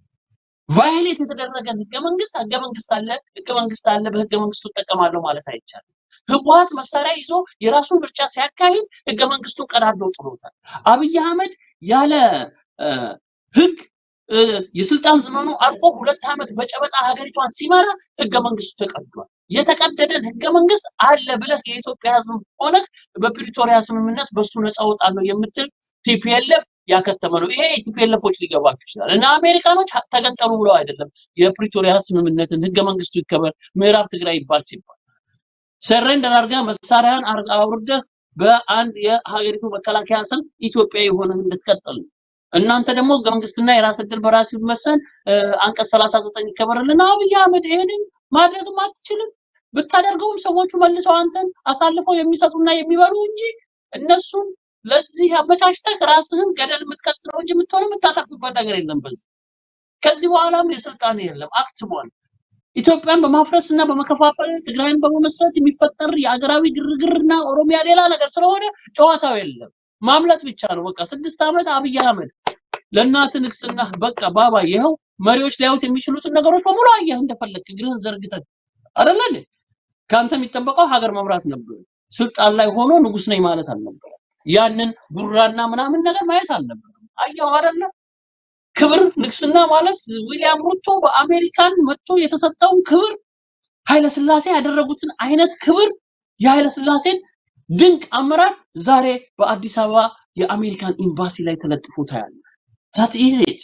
ቫዮሌት የተደረገን ህገ መንግስት ህገ መንግስት አለ ህገ መንግስት አለ በህገ መንግስቱ እጠቀማለሁ ማለት አይቻልም። ህወሓት መሳሪያ ይዞ የራሱን ምርጫ ሲያካሂድ ህገ መንግስቱን ቀዳዶ ጥሎታል። አብይ አህመድ ያለ እ፣ ህግ እ፣ የስልጣን ዘመኑ አልቆ ሁለት ዓመት በጨበጣ ሀገሪቷን ሲመራ ህገ መንግስቱ ተቀዷል። የተቀደደን ህገ መንግስት አለ ብለህ የኢትዮጵያ ህዝብ ሆነ በፕሪቶሪያ ስምምነት በሱ ነፃ ወጣለሁ የምትል ቲፒኤልኤፍ ያከተመ ነው። ይሄ የቲፒኤልኤፎች ሊገባችሁ ይችላል። እና አሜሪካኖች ሀ- ተገንጠሉ ብለው አይደለም የፕሪቶሪያ ስምምነትን ህገ መንግስቱ ይከበር ምዕራብ ትግራይ ይባል ሲባል ሰሬንደር አድርገህ መሳሪያን አር- አውርደህ በአንድ የሀገሪቱ መከላከያ ስም ኢትዮጵያዊ ሆነህ እንድትቀጥል ነው። እናንተ ደግሞ ህገ መንግስትና የራስ ዕድል በራስ ይወሰን እ፣ አንቀጽ 39 ይከበርልና አብይ አህመድ ይሄንን ማድረግም አትችልም። ብታደርገውም ሰዎቹ መልሰው አንተን አሳልፈው የሚሰጡና የሚበሉ እንጂ እነሱን ለዚህ አመቻችተህ ራስህን ገደል የምትከት ነው እንጂ የምትሆነው የምታተርፍበት ነገር የለም። በዚህ ከዚህ በኋላም የስልጣን የለም አክትሟል። ኢትዮጵያን በማፍረስ እና በመከፋፈል ትግራይን በመመስረት የሚፈጠር የአገራዊ ግርግርና ኦሮሚያ ሌላ ነገር ስለሆነ ጨዋታው የለም። ማምለጥ ብቻ ነው። በቃ ስድስት ዓመት አብይ አህመድ ለእናት ንግስና በቃ ባባ ይኸው መሪዎች ሊያዩት የሚችሉትን ነገሮች በሙሉ አየህ እንደፈለግህ እግርህን ዘርግተህ አይደለ እንዴ? ከአንተ የሚጠበቀው ሀገር መምራት ነበር። ስልጣን ላይ ሆኖ ንጉስ ነኝ ማለት አልነበረም። ያንን ጉራና ምናምን ነገር ማየት አልነበረም። አየሁ አይደለ? ክብር ንግስና ማለት ዊሊያም ሩቶ በአሜሪካን መጥቶ የተሰጠውን ክብር ኃይለ ስላሴ ያደረጉትን አይነት ክብር የኃይለ ስላሴን ድንቅ አመራር ዛሬ በአዲስ አበባ የአሜሪካን ኤምባሲ ላይ ተለጥፎ ታያለህ። ዛት ኢዝ ኢት።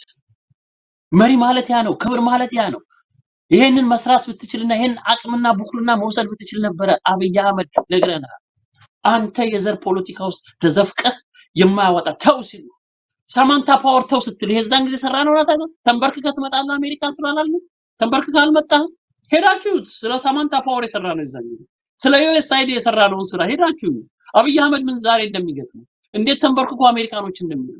መሪ ማለት ያ ነው። ክብር ማለት ያ ነው። ይሄንን መስራት ብትችልና ይሄን አቅምና ቡክልና መውሰድ ብትችል ነበረ አብይ አህመድ ነግረናል። አንተ የዘር ፖለቲካ ውስጥ ተዘፍቀህ የማያወጣ ተው ሲሉ ሳማንታ ፓወር ተው ስትል የዛን ጊዜ ሰራ ነው ናታ ተንበርክከህ ትመጣለህ አሜሪካ ስላላለ ተንበርክከህ አልመጣህም። ሄዳችሁት ስለ ሳማንታ ፓወር የሰራ ነው የዛን ጊዜ ስለ ዩኤስአይዲ የሰራ ነውን ስራ ሄዳችሁ አብይ አህመድ ምን ዛሬ እንደሚገጥመው እንዴት ተንበርክኮ አሜሪካኖች እንደሚሉ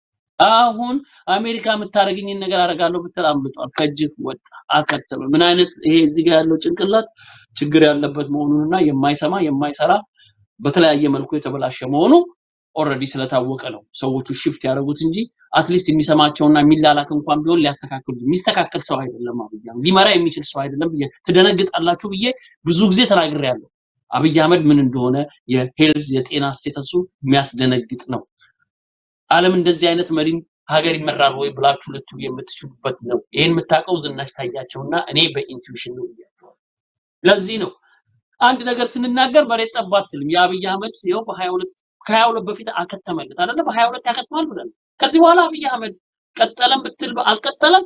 አሁን አሜሪካ የምታደርግኝን ነገር አደርጋለሁ ብትል አምልጧል፣ ከእጅህ ወጣ፣ አከተመ። ምን አይነት ይሄ እዚህ ጋር ያለው ጭንቅላት ችግር ያለበት መሆኑንና የማይሰማ የማይሰራ በተለያየ መልኩ የተበላሸ መሆኑ ኦልሬዲ ስለታወቀ ነው ሰዎቹ ሽፍት ያደረጉት እንጂ አትሊስት የሚሰማቸውና የሚላላክ እንኳን ቢሆን ሊያስተካክሉ የሚስተካከል ሰው አይደለም። አብይ አህመድ ሊመራ የሚችል ሰው አይደለም ብዬ ትደነግጣላችሁ ብዬ ብዙ ጊዜ ተናግሬያለሁ። አብይ አህመድ ምን እንደሆነ የሄልዝ የጤና ስቴተሱ የሚያስደነግጥ ነው። ዓለም እንደዚህ አይነት መሪም ሀገር ይመራል ወይ ብላችሁ ልትሉ የምትችሉበት ነው። ይህን የምታውቀው ዝናሽ ታያቸውና እኔ በኢንቱዊሽን ነው ብያቸዋለሁ። ለዚህ ነው አንድ ነገር ስንናገር መሬት ጠብ አትልም። የአብይ አህመድ ይኸው በሀያ ሁለት ከሀያ ሁለት በፊት አከተመለት አይደለ? በሀያ ሁለት ያከትማል ብለን ከዚህ በኋላ አብይ አህመድ ቀጠለም ብትል አልቀጠለም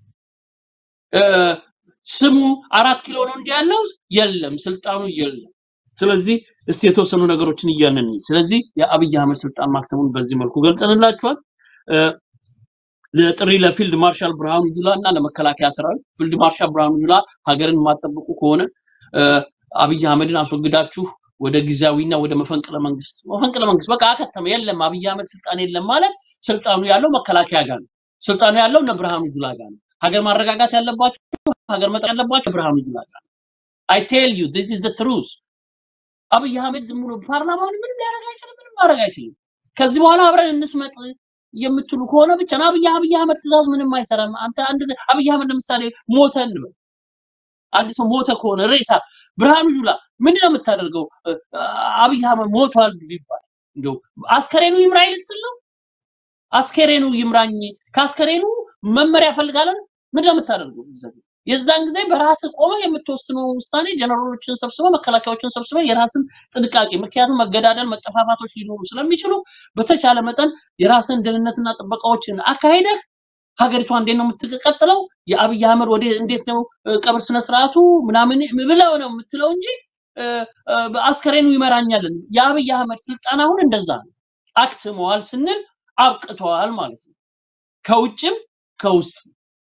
እ፣ ስሙ አራት ኪሎ ነው እንጂ ያለው የለም፣ ስልጣኑ የለም። ስለዚህ እስቲ የተወሰኑ ነገሮችን እያልን እንይ። ስለዚህ የአብይ አህመድ ስልጣን ማክተሙን በዚህ መልኩ ገልጸንላችኋል። እ፣ ለጥሪ ለፊልድ ማርሻል ብርሃኑ ጁላ እና ለመከላከያ ሰራዊት ፊልድ ማርሻል ብርሃኑ ጁላ ሀገርን የማትጠብቁ ከሆነ እ፣ አብይ አህመድን አስወግዳችሁ ወደ ጊዜያዊና ወደ መፈንቅለ መንግስት መፈንቅለ መንግስት በቃ አከተመ። የለም አብይ አህመድ ስልጣን የለም ማለት ስልጣኑ ያለው መከላከያ ጋር ነው። ስልጣኑ ያለው እነ ብርሃኑ ጁላ ጋር ነው። ሀገር ማረጋጋት ያለባቸው ሀገር መጠር ያለባቸው ብርሃኑ ጁላ ጋር ነው። አይ ቴል ዩ ዚስ ኢዝ ዘ ትሩዝ። አብይ አህመድ ዝም ብሎ ፓርላማውን ምንም ሊያደርግ አይችልም፣ ምንም ማድረግ አይችልም። ከዚህ በኋላ አብረን እንስመጥ የምትሉ ከሆነ ብቻ ነው። አብይ አብይ አህመድ ትእዛዝ ምንም አይሰራም። አንተ አንድ አብይ አህመድ ለምሳሌ ሞተ እንበል፣ አንድ ሰው ሞተ ከሆነ ሬሳ ብርሃኑ ጁላ ምንድነው የምታደርገው? እ፣ አብይ አህመድ ሞቷል ቢባል እንደው አስከሬኑ ይምራኝ ልትል ነው? አስከሬኑ ይምራኝ ከአስከሬኑ መመሪያ ፈልጋለን ምንድነው የምታደርገው? እዛ ጊዜ? የዛን ጊዜ በራስህ ቆመ የምትወስነው ውሳኔ ጀነራሎችን ሰብስበ መከላከያዎችን ሰብስበ የራስን ጥንቃቄ ምክንያቱም መገዳደል መጠፋፋቶች ሊኖሩ ስለሚችሉ በተቻለ መጠን የራስን ደህንነትና ጥበቃዎችን አካሄደህ ሀገሪቷ እንዴት ነው የምትቀጥለው? የአብይ አህመድ ወደ እንዴት ነው እ፣ ቀብር ስነ ስርዓቱ ምናምን ብለው ነው የምትለው እንጂ እ፣ እ፣ አስከሬኑ ይመራኛልን። የአብይ አህመድ ስልጣን አሁን እንደዛ ነው። አክትመዋል ስንል አብቅተዋል ማለት ነው። ከውጭም ከውስጥ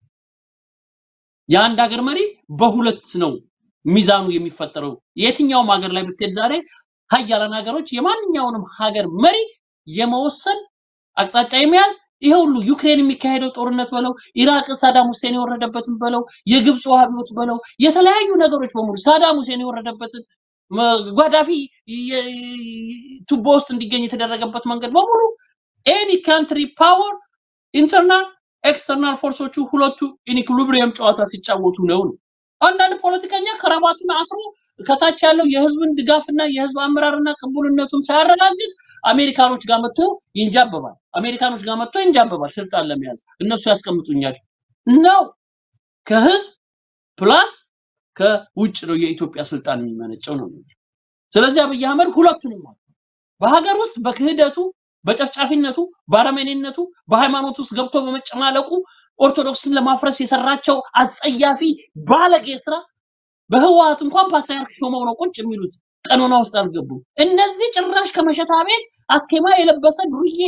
የአንድ ሀገር መሪ በሁለት ነው ሚዛኑ የሚፈጠረው። የትኛውም ሀገር ላይ ብትሄድ ዛሬ ሀያላን ሀገሮች የማንኛውንም ሀገር መሪ የመወሰን አቅጣጫ የመያዝ ይሄ ሁሉ ዩክሬን የሚካሄደው ጦርነት በለው ኢራቅ ሳዳም ሁሴን የወረደበትን በለው የግብፅ አብዮት በለው የተለያዩ ነገሮች በሙሉ ሳዳም ሁሴን የወረደበትን መ- ጓዳፊ የ- ቱቦ ውስጥ እንዲገኝ የተደረገበት መንገድ በሙሉ ኤኒ ካንትሪ ፓወር ኢንተርናል ኤክስተርናል ፎርሶቹ ሁለቱ ኢንኢኩሊብሪየም ጨዋታ ሲጫወቱ ነው ነው። አንዳንድ ፖለቲከኛ ከረባቱን አስሮ ከታች ያለው የህዝብን ድጋፍና የህዝብ አመራርና ቅቡልነቱን ሳያረጋግጥ አሜሪካኖች ጋር መጥቶ ይንጃበባል። አሜሪካኖች ጋር መጥቶ ይንጃበባል ስልጣን ለመያዝ እነሱ ያስቀምጡኛል ነው። ከህዝብ ፕላስ ከውጭ ነው የኢትዮጵያ ስልጣን የሚመነጨው ነው። ስለዚህ አብይ አህመድ ሁለቱንም አለ። በሀገር ውስጥ በክህደቱ በጨፍጫፊነቱ በአረመኔነቱ በሃይማኖት ውስጥ ገብቶ በመጨማለቁ ኦርቶዶክስን ለማፍረስ የሰራቸው አጸያፊ ባለጌ ስራ በህወሓት እንኳን ፓትርያርክ ሾመው ነው ቁጭ የሚሉት ቀኖና ውስጥ አልገቡም። እነዚህ ጭራሽ ከመሸታ ቤት አስኬማ የለበሰ ዱርዬ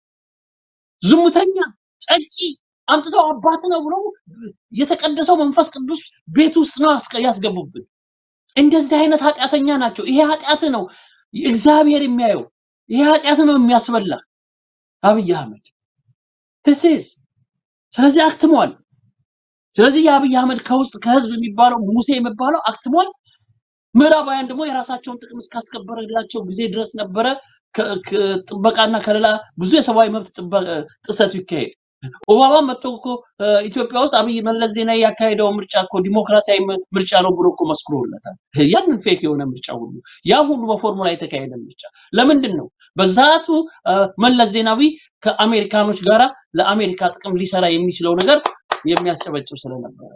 ዝሙተኛ ጠጪ አምጥተው አባት ነው ብለው የተቀደሰው መንፈስ ቅዱስ ቤት ውስጥ ነው ያስገ- ያስገቡብን። እንደዚህ አይነት ኃጢአተኛ ናቸው። ይሄ ኃጢአት ነው እግዚአብሔር የሚያየው። ይሄ ኃጢአት ነው የሚያስበላ አብይ አህመድ ትስስ ስለዚህ አክትሟል። ስለዚህ የአብይ አህመድ ከውስጥ ከህዝብ የሚባለው ሙሴ የሚባለው አክትሟል። ምዕራባውያን ደግሞ የራሳቸውን ጥቅም እስካስከበረላቸው ጊዜ ድረስ ነበረ ከ- ከ- ጥበቃና ከሌላ ብዙ የሰብአዊ መብት ጥበ- ጥሰቱ ይካሄድ። ኦባማ መጥቶ እኮ እ፣ ኢትዮጵያ ውስጥ አብይ መለስ ዜናዊ ያካሄደው ምርጫ እኮ ዲሞክራሲያዊ ም- ምርጫ ነው ብሎ እኮ መስክሮለታል። ያንን ፌክ የሆነ ምርጫ ሁሉ ያ ሁሉ በፎርሙላ የተካሄደ ምርጫ ለምንድን ነው? በዛቱ እ፣ መለስ ዜናዊ ከአሜሪካኖች ጋራ ለአሜሪካ ጥቅም ሊሰራ የሚችለው ነገር የሚያስጨበጭብ ስለነበረ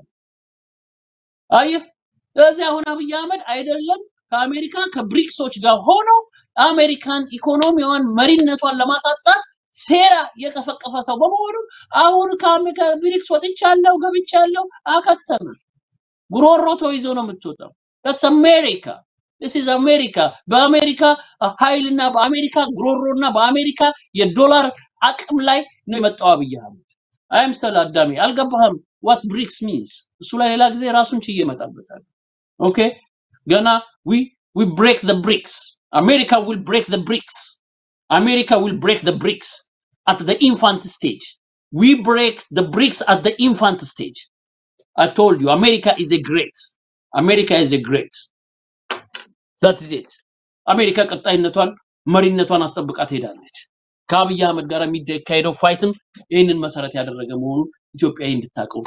አየህ። ስለዚህ አሁን አብይ አህመድ አይደለም ከአሜሪካ ከብሪክሶች ጋር ሆኖ አሜሪካን ኢኮኖሚዋን መሪነቷን ለማሳጣት ሴራ የቀፈቀፈ ሰው በመሆኑ አሁን ከአሜሪካ ብሪክስ ወጥቻለሁ ገብቻለሁ አከተመ። ጉሮሮ ተይዞ ነው የምትወጣው። that's አሜሪካ this is አሜሪካ በአሜሪካ ኃይልና በአሜሪካ ጉሮሮና በአሜሪካ የዶላር አቅም ላይ ነው የመጣው አብይ አህመድ። አይምሰል አዳሜ አልገባህም what ብሪክስ means እሱ ላይ ሌላ ጊዜ ራሱን ችዬ እመጣበታለሁ። ኦኬ ገና we we break the bricks america will break the bricks america will break the bricks at the infant stage we break the bricks at the infant stage i told you america is a great america is a great that is it አሜሪካ ቀጣይነቷን መሪነቷን አስጠብቃ ትሄዳለች ከአብይ አህመድ ጋር የሚካሄደው ፋይትም ይህንን መሰረት ያደረገ መሆኑን ኢትዮጵያዊ እንድታውቀው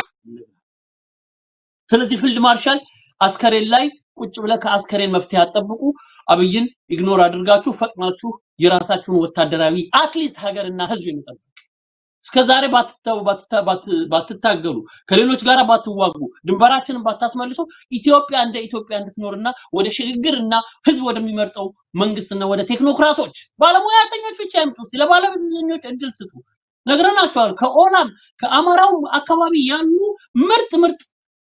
ስለዚህ ፊልድ ማርሻል አስከሬን ላይ ቁጭ ብለ ከአስከሬን መፍትሄ አጠብቁ። አብይን ኢግኖር አድርጋችሁ ፈጥናችሁ የራሳችሁን ወታደራዊ አትሊስት ሀገርና ህዝብ የሚጠብቅ እስከዛሬ ባትታ- ባትታ- ባት- ባትታገሉ ከሌሎች ጋር ባትዋጉ ድንበራችንን ባታስመልሱ ኢትዮጵያ እንደ ኢትዮጵያ እንድትኖርና ወደ ሽግግርና ህዝብ ወደሚመርጠው መንግስትና ወደ ቴክኖክራቶች ባለሙያተኞች ብቻ ያምጡ። እስቲ ለባለሙያተኞች እድል ስጡ። ነግረናቸዋል። ከኦላም ከአማራው አካባቢ ያሉ ምርጥ ምርጥ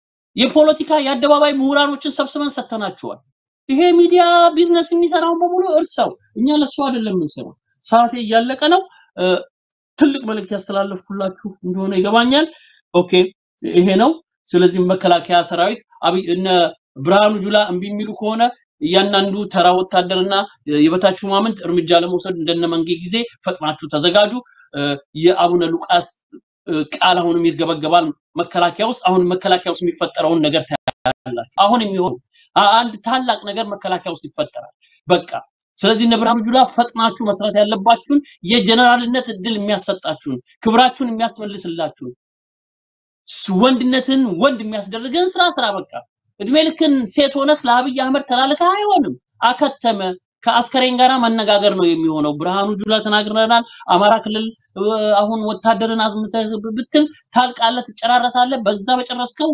የፖለቲካ የአደባባይ ምሁራኖችን ሰብስበን ሰጥተናቸዋል። ይሄ ሚዲያ ቢዝነስ የሚሰራውን በሙሉ እርሳው። እኛ ለሱ አይደለም የምንሰራው። ሰዓቴ እያለቀ ነው። እ፣ ትልቅ መልእክት ያስተላለፍኩላችሁ እንደሆነ ይገባኛል። ኦኬ ይሄ ነው። ስለዚህ መከላከያ ሰራዊት አብይ እነ ብርሃኑ ጁላ እምቢ የሚሉ ከሆነ እያንዳንዱ ተራ ወታደርና የበታች ሹማምንት እርምጃ ለመውሰድ እንደነ መንጌ ጊዜ ፈጥናችሁ ተዘጋጁ። እ፣ የአቡነ ሉቃስ እ፣ ቃል አሁንም ይርገበገባል መከላከያ ውስጥ። አሁን መከላከያ ውስጥ የሚፈጠረውን ነገር ታያላችሁ። አሁን የሚሆን አ- አንድ ታላቅ ነገር መከላከያ ውስጥ ይፈጠራል። በቃ ስለዚህ እነ ብርሃኑ ጁላ ፈጥናችሁ መስራት ያለባችሁን የጀነራልነት እድል የሚያሰጣችሁን ክብራችሁን የሚያስመልስላችሁን ስ- ወንድነትን ወንድ የሚያስደርግን ስራ ስራ። በቃ እድሜ ልክን ሴት ሆነህ ለአብይ አህመድ ተላልከህ አይሆንም። አከተመ። ከአስከሬን ጋር መነጋገር ነው የሚሆነው። ብርሃኑ ጁላ ተናግረናል። አማራ ክልል እ፣ አሁን ወታደርን አዝምተህ ብትል ታልቃለህ፣ ትጨራረሳለህ። በዛ በጨረስከው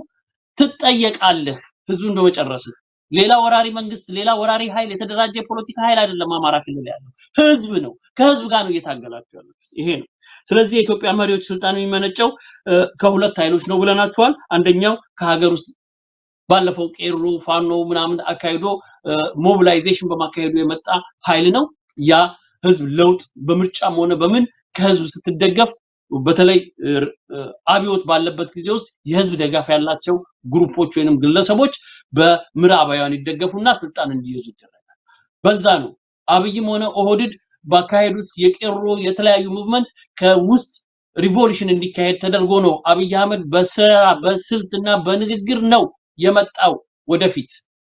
ትጠየቃለህ። ህዝብን በመጨረስህ ሌላ ወራሪ መንግስት፣ ሌላ ወራሪ ኃይል፣ የተደራጀ የፖለቲካ ኃይል አይደለም አማራ ክልል ያለው ህዝብ ነው። ከህዝብ ጋር ነው እየታገላችሁ ያሉት። ይሄ ነው። ስለዚህ የኢትዮጵያ መሪዎች ስልጣን የሚመነጨው እ፣ ከሁለት ኃይሎች ነው ብለናቸዋል። አንደኛው ከሀገር ውስጥ ባለፈው ቄሮ ፋኖ ምናምን አካሂዶ ሞቢላይዜሽን በማካሄዱ የመጣ ኃይል ነው። ያ ህዝብ ለውጥ በምርጫም ሆነ በምን ከህዝብ ስትደገፍ በተለይ እ፣ እ፣ አብዮት ባለበት ጊዜ ውስጥ የህዝብ ደጋፍ ያላቸው ግሩፖች ወይንም ግለሰቦች በምዕራባውያን ይደገፉና ስልጣን እንዲይዙ ይደረጋል። በዛ ነው አብይም ሆነ ኦህድድ ባካሄዱት የቄሮ የተለያዩ ሙቭመንት ከውስጥ ሪቮሉሽን እንዲካሄድ ተደርጎ ነው አብይ አህመድ በስራ በስልትና በንግግር ነው የመጣው ወደፊት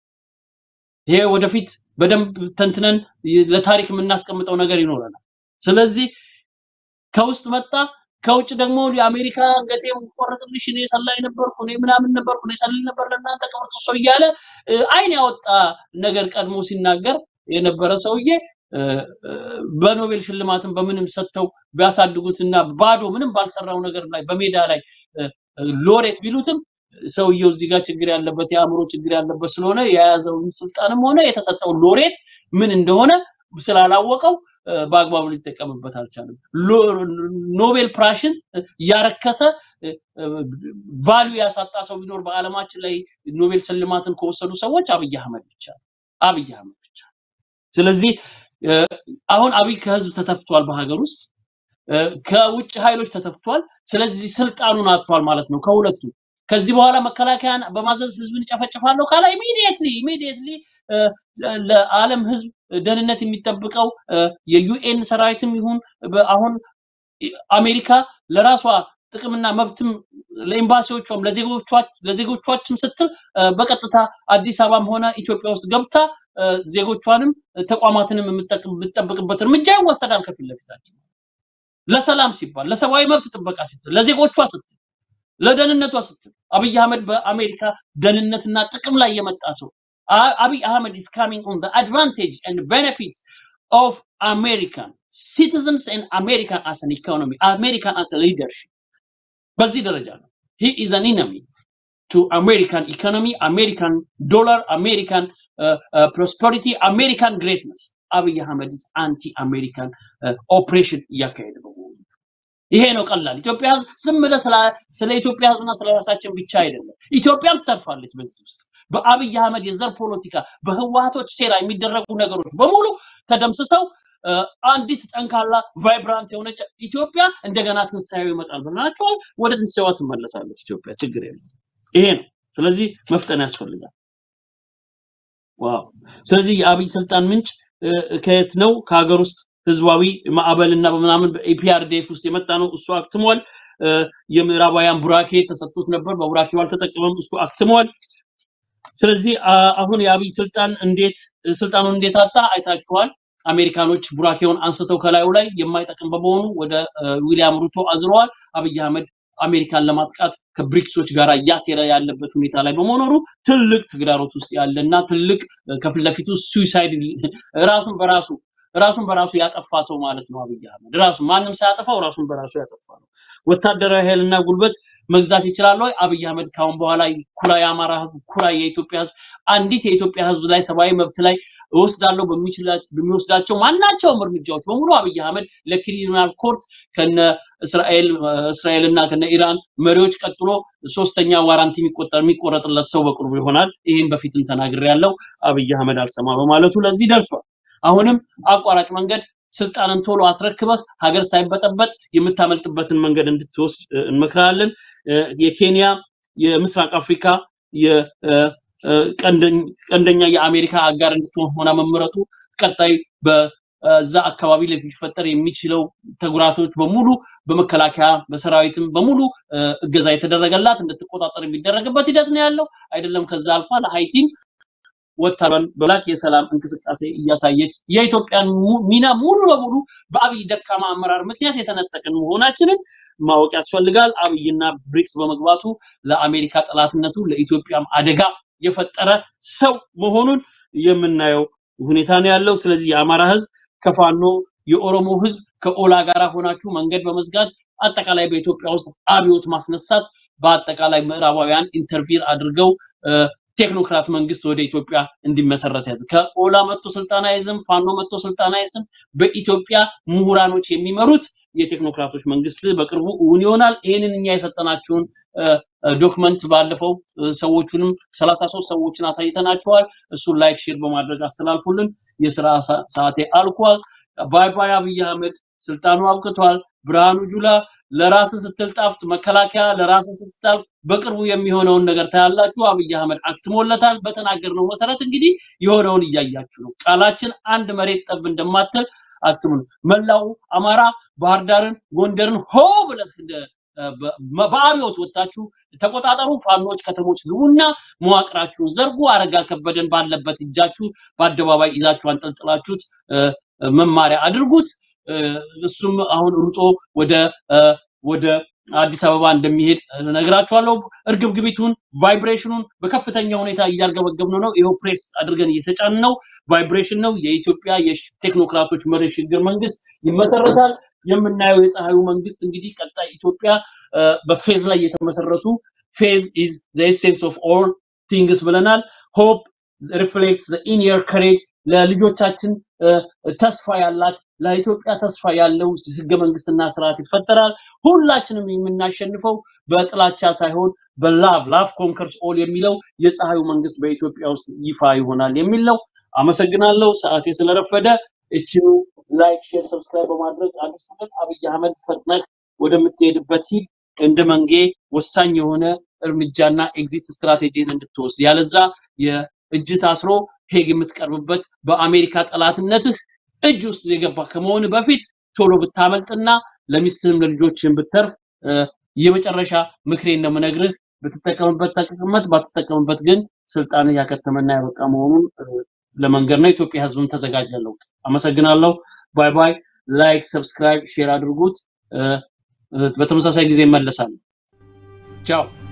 ይሄ ወደፊት በደንብ ተንትነን ለታሪክ የምናስቀምጠው ነገር ይኖረናል። ስለዚህ ከውስጥ መጣ፣ ከውጭ ደግሞ የአሜሪካ አንገቴን ቆረጥልሽ፣ እኔ ሰላይ ነበርኩ፣ እኔ ምናምን ነበርኩ፣ እኔ ሰልል ነበር ለእናንተ ቅብር ጥሶ እያለ እ፣ አይን ያወጣ ነገር ቀድሞ ሲናገር የነበረ ሰውዬ እ፣ እ፣ በኖቤል ሽልማትን በምንም ሰጥተው ቢያሳድጉትና ባዶ ምንም ባልሰራው ነገር ላይ በሜዳ ላይ እ፣ እ፣ ሎሬት ቢሉትም ሰውየው እዚህ ጋር ችግር ያለበት የአእምሮ ችግር ያለበት ስለሆነ የያዘውን ስልጣንም ሆነ የተሰጠው ሎሬት ምን እንደሆነ ስላላወቀው እ፣ በአግባቡ ሊጠቀምበት አልቻለም። ሎ- ኖቤል ፕራሽን ያረከሰ ቫልዩ ያሳጣ ሰው ቢኖር በዓለማችን ላይ ኖቤል ሽልማትን ከወሰዱ ሰዎች አብይ አህመድ ብቻ ነው። አብይ አህመድ ብቻ። ስለዚህ እ፣ አሁን አብይ ከህዝብ ተተፍቷል በሀገር ውስጥ እ፣ ከውጭ ኃይሎች ተተፍቷል። ስለዚህ ስልጣኑን አጥቷል ማለት ነው ከሁለቱ። ከዚህ በኋላ መከላከያን በማዘዝ ህዝብን እጨፈጭፋለሁ ካለ ኢሚዲየትሊ ኢሚዲየትሊ ለዓለም ህዝብ ደህንነት የሚጠብቀው እ፣ የዩኤን ሰራዊትም ይሁን በ- አሁን አሜሪካ ለራሷ ጥቅምና መብትም ለኤምባሲዎቿም ለዜጎቿ ለዜጎቿችም ስትል እ፣ በቀጥታ አዲስ አበባም ሆነ ኢትዮጵያ ውስጥ ገብታ እ፣ ዜጎቿንም ተቋማትንም የምትጠቅ- የምትጠብቅበት እርምጃ ይወሰዳል ከፊት ለፊታችን ለሰላም ሲባል ለሰብአዊ መብት ጥበቃ ስትል ለዜጎቿ ስትል ለደህንነቷ ስትል አብይ አህመድ በአሜሪካ ደህንነትና ጥቅም ላይ የመጣ ሰው አ- አብይ አህመድ is coming on the advantage and benefits of American citizens and American as an economy, American as a leadership. በዚህ ደረጃ ነው። He is an enemy to American economy, American dollar, American uh, uh, prosperity, American greatness. አብይ አህመድ is anti-American uh, operation እያካሄደ በመሆኑ ይሄ ነው ቀላል። ኢትዮጵያ ህዝብ ዝም ብለህ ስለ ስለ ኢትዮጵያ ህዝብና ስለ ራሳችን ብቻ አይደለም። ኢትዮጵያም ትተርፋለች በዚህ ውስጥ በአብይ አህመድ የዘር ፖለቲካ፣ በህወሀቶች ሴራ የሚደረጉ ነገሮች በሙሉ ተደምስሰው እ፣ አንዲት ጠንካራ ቫይብራንት የሆነች ኢትዮጵያ እንደገና ትንሳኤው ይመጣል ብለናቸዋል። ወደ ትንሳኤዋ ትመለሳለች ኢትዮጵያ። ችግር የለም። ይሄ ነው። ስለዚህ መፍጠን ያስፈልጋል። ዋው! ስለዚህ የአብይ ስልጣን ምንጭ እ፣ ከየት ነው? ከሀገር ውስጥ ህዝባዊ ማዕበልና በምናምን በኢፒአርዲኤፍ ውስጥ የመጣ ነው። እሱ አክትሟል። እ፣ የምዕራባውያን ቡራኬ ተሰጥቶት ነበር። በቡራኬው አልተጠቀመም። እሱ አክትሟል። ስለዚህ አ- አሁን የአብይ ስልጣን እንዴት ስልጣኑን እንዴት አጣ አይታችኋል። አሜሪካኖች ቡራኬውን አንስተው ከላዩ ላይ የማይጠቅም በመሆኑ ወደ ዊሊያም ሩቶ አዝረዋል። አብይ አህመድ አሜሪካን ለማጥቃት ከብሪክሶች ጋር እያሴረ ያለበት ሁኔታ ላይ በመኖሩ ትልቅ ተግዳሮት ውስጥ ያለና ትልቅ ከፊት ለፊቱ ሱሳይድ ራሱን በራሱ ራሱን በራሱ ያጠፋ ሰው ማለት ነው አብይ አህመድ ራሱ ማንም ሳያጠፋው ራሱን በራሱ ያጠፋ ነው። ወታደራዊ ኃይልና ጉልበት መግዛት ይችላል ወይ? አብይ አህመድ ካሁን በኋላ ኩራ የአማራ ህዝብ፣ ኩራ የኢትዮጵያ ህዝብ፣ አንዲት የኢትዮጵያ ህዝብ ላይ ሰብአዊ መብት ላይ እወስዳለሁ በሚወስዳቸው ማናቸውም እርምጃዎች በሙሉ አብይ አህመድ ለክሪሚናል ኮርት ከነ እስራኤል እስራኤልና ከነ ኢራን መሪዎች ቀጥሎ ሶስተኛ ዋራንቲ የሚቆጠር የሚቆረጥለት ሰው በቅርቡ ይሆናል። ይህም በፊትም ተናግሬያለሁ። አብይ አህመድ አልሰማ በማለቱ ለዚህ ደርሷል። አሁንም አቋራጭ መንገድ ስልጣንን ቶሎ አስረክበህ ሀገር ሳይበጠበጥ የምታመልጥበትን መንገድ እንድትወስድ እንመክራለን። የኬንያ የምስራቅ አፍሪካ ቀንደኛ የአሜሪካ አጋር እንድትሆን ሆና መመረጡ ቀጣይ በዛ አካባቢ ላይ ሊፈጠር የሚችለው ተጉራቶች በሙሉ በመከላከያ በሰራዊትም በሙሉ እገዛ የተደረገላት እንድትቆጣጠር የሚደረግበት ሂደት ነው ያለው። አይደለም ከዛ አልፋ ለሀይቲም ወታደሯን በላቅ የሰላም እንቅስቃሴ እያሳየች የኢትዮጵያን ሚና ሙሉ ለሙሉ በአብይ ደካማ አመራር ምክንያት የተነጠቅን መሆናችንን ማወቅ ያስፈልጋል። አብይና ብሪክስ በመግባቱ ለአሜሪካ ጠላትነቱ ለኢትዮጵያም አደጋ የፈጠረ ሰው መሆኑን የምናየው ሁኔታ ነው ያለው። ስለዚህ የአማራ ህዝብ ከፋኖ የኦሮሞ ህዝብ ከኦላ ጋር ሆናችሁ መንገድ በመዝጋት አጠቃላይ በኢትዮጵያ ውስጥ አብዮት ማስነሳት በአጠቃላይ ምዕራባውያን ኢንተርቪር አድርገው ቴክኖክራት መንግስት ወደ ኢትዮጵያ እንዲመሰረት ያዘ። ከኦላ መጥቶ ስልጣን አይዝም፣ ፋኖ መጥቶ ስልጣን አይዝም። በኢትዮጵያ ምሁራኖች የሚመሩት የቴክኖክራቶች መንግስት በቅርቡ እውን ይሆናል። ይህንን እኛ የሰጠናችሁን ዶክመንት ባለፈው ሰዎቹንም ሰላሳ ሶስት ሰዎችን አሳይተናቸዋል። እሱን ላይክ ሼር በማድረግ አስተላልፉልን። የስራ ሰዓቴ አልቋል። ባይ ባይ። አብይ አህመድ ስልጣኑ አብቅቷል። ብርሃኑ ጁላ ለራስ ስትል ጣፍጥ፣ መከላከያ ለራስ ስትጣል በቅርቡ የሚሆነውን ነገር ታያላችሁ። አብይ አህመድ አክትሞለታል። በተናገርነው መሰረት እንግዲህ የሆነውን እያያችሁ ነው። ቃላችን አንድ መሬት ጠብ እንደማትል አክትሙ። መላው አማራ ባህር ዳርን፣ ጎንደርን ሆ ብለህ በአብዮት ወጣችሁ ተቆጣጠሩ። ፋኖች ከተሞች ግቡና መዋቅራችሁን ዘርጉ። አረጋ ከበደን ባለበት እጃችሁ በአደባባይ ይዛችሁ አንጠልጥላችሁት መማሪያ አድርጉት። እሱም አሁን ሩጦ ወደ ወደ አዲስ አበባ እንደሚሄድ ነግራችኋለሁ። እርግብግቢቱን ቫይብሬሽኑን በከፍተኛ ሁኔታ እያርገበገብነው ነው። ይኸው ፕሬስ አድርገን እየተጫን ነው። ቫይብሬሽን ነው። የኢትዮጵያ የቴክኖክራቶች መሪ ሽግግር መንግስት ይመሰረታል። የምናየው የፀሐዩ መንግስት እንግዲህ ቀጣይ ኢትዮጵያ በፌዝ ላይ የተመሰረቱ ፌዝ ኢዝ ዘ ኤሴንስ ኦፍ ኦል ቲንግስ ብለናል። ሆፕ ሪፍሌክት ዘ ኢኒየር ከሬጅ ለልጆቻችን ተስፋ ያላት ለኢትዮጵያ ተስፋ ያለው ህገ መንግስትና ስርዓት ይፈጠራል። ሁላችንም የምናሸንፈው በጥላቻ ሳይሆን በላቭ ላቭ ኮንከርስ ኦል የሚለው የፀሐዩ መንግስት በኢትዮጵያ ውስጥ ይፋ ይሆናል የሚል ነው። አመሰግናለሁ። ሰዓቴ ስለረፈደ እችኑ ላይክ፣ ሼር፣ ሰብስክራይብ በማድረግ አዲሱን አብይ አህመድ ፈጥነህ ወደምትሄድበት ሂድ። እንደ መንጌ ወሳኝ የሆነ እርምጃና ኤግዚት ስትራቴጂን እንድትወስድ ያለዛ የእጅ ታስሮ ሄግ የምትቀርብበት በአሜሪካ ጠላትነትህ እጅ ውስጥ የገባ ከመሆን በፊት ቶሎ ብታመልጥና ለሚስትህም ለልጆችህም ብተርፍ የመጨረሻ ምክሬን ነው የምነግርህ። ብትጠቀምበት ተጠቀምበት፣ ባትጠቀምበት ግን ስልጣን ያከተመና ያበቃ መሆኑን ለመንገድ ነው። ኢትዮጵያ ህዝብም ተዘጋጀ ለውጥ። አመሰግናለሁ። ባይ ባይ። ላይክ፣ ሰብስክራይብ፣ ሼር አድርጉት። በተመሳሳይ ጊዜ እመለሳለሁ። ቻው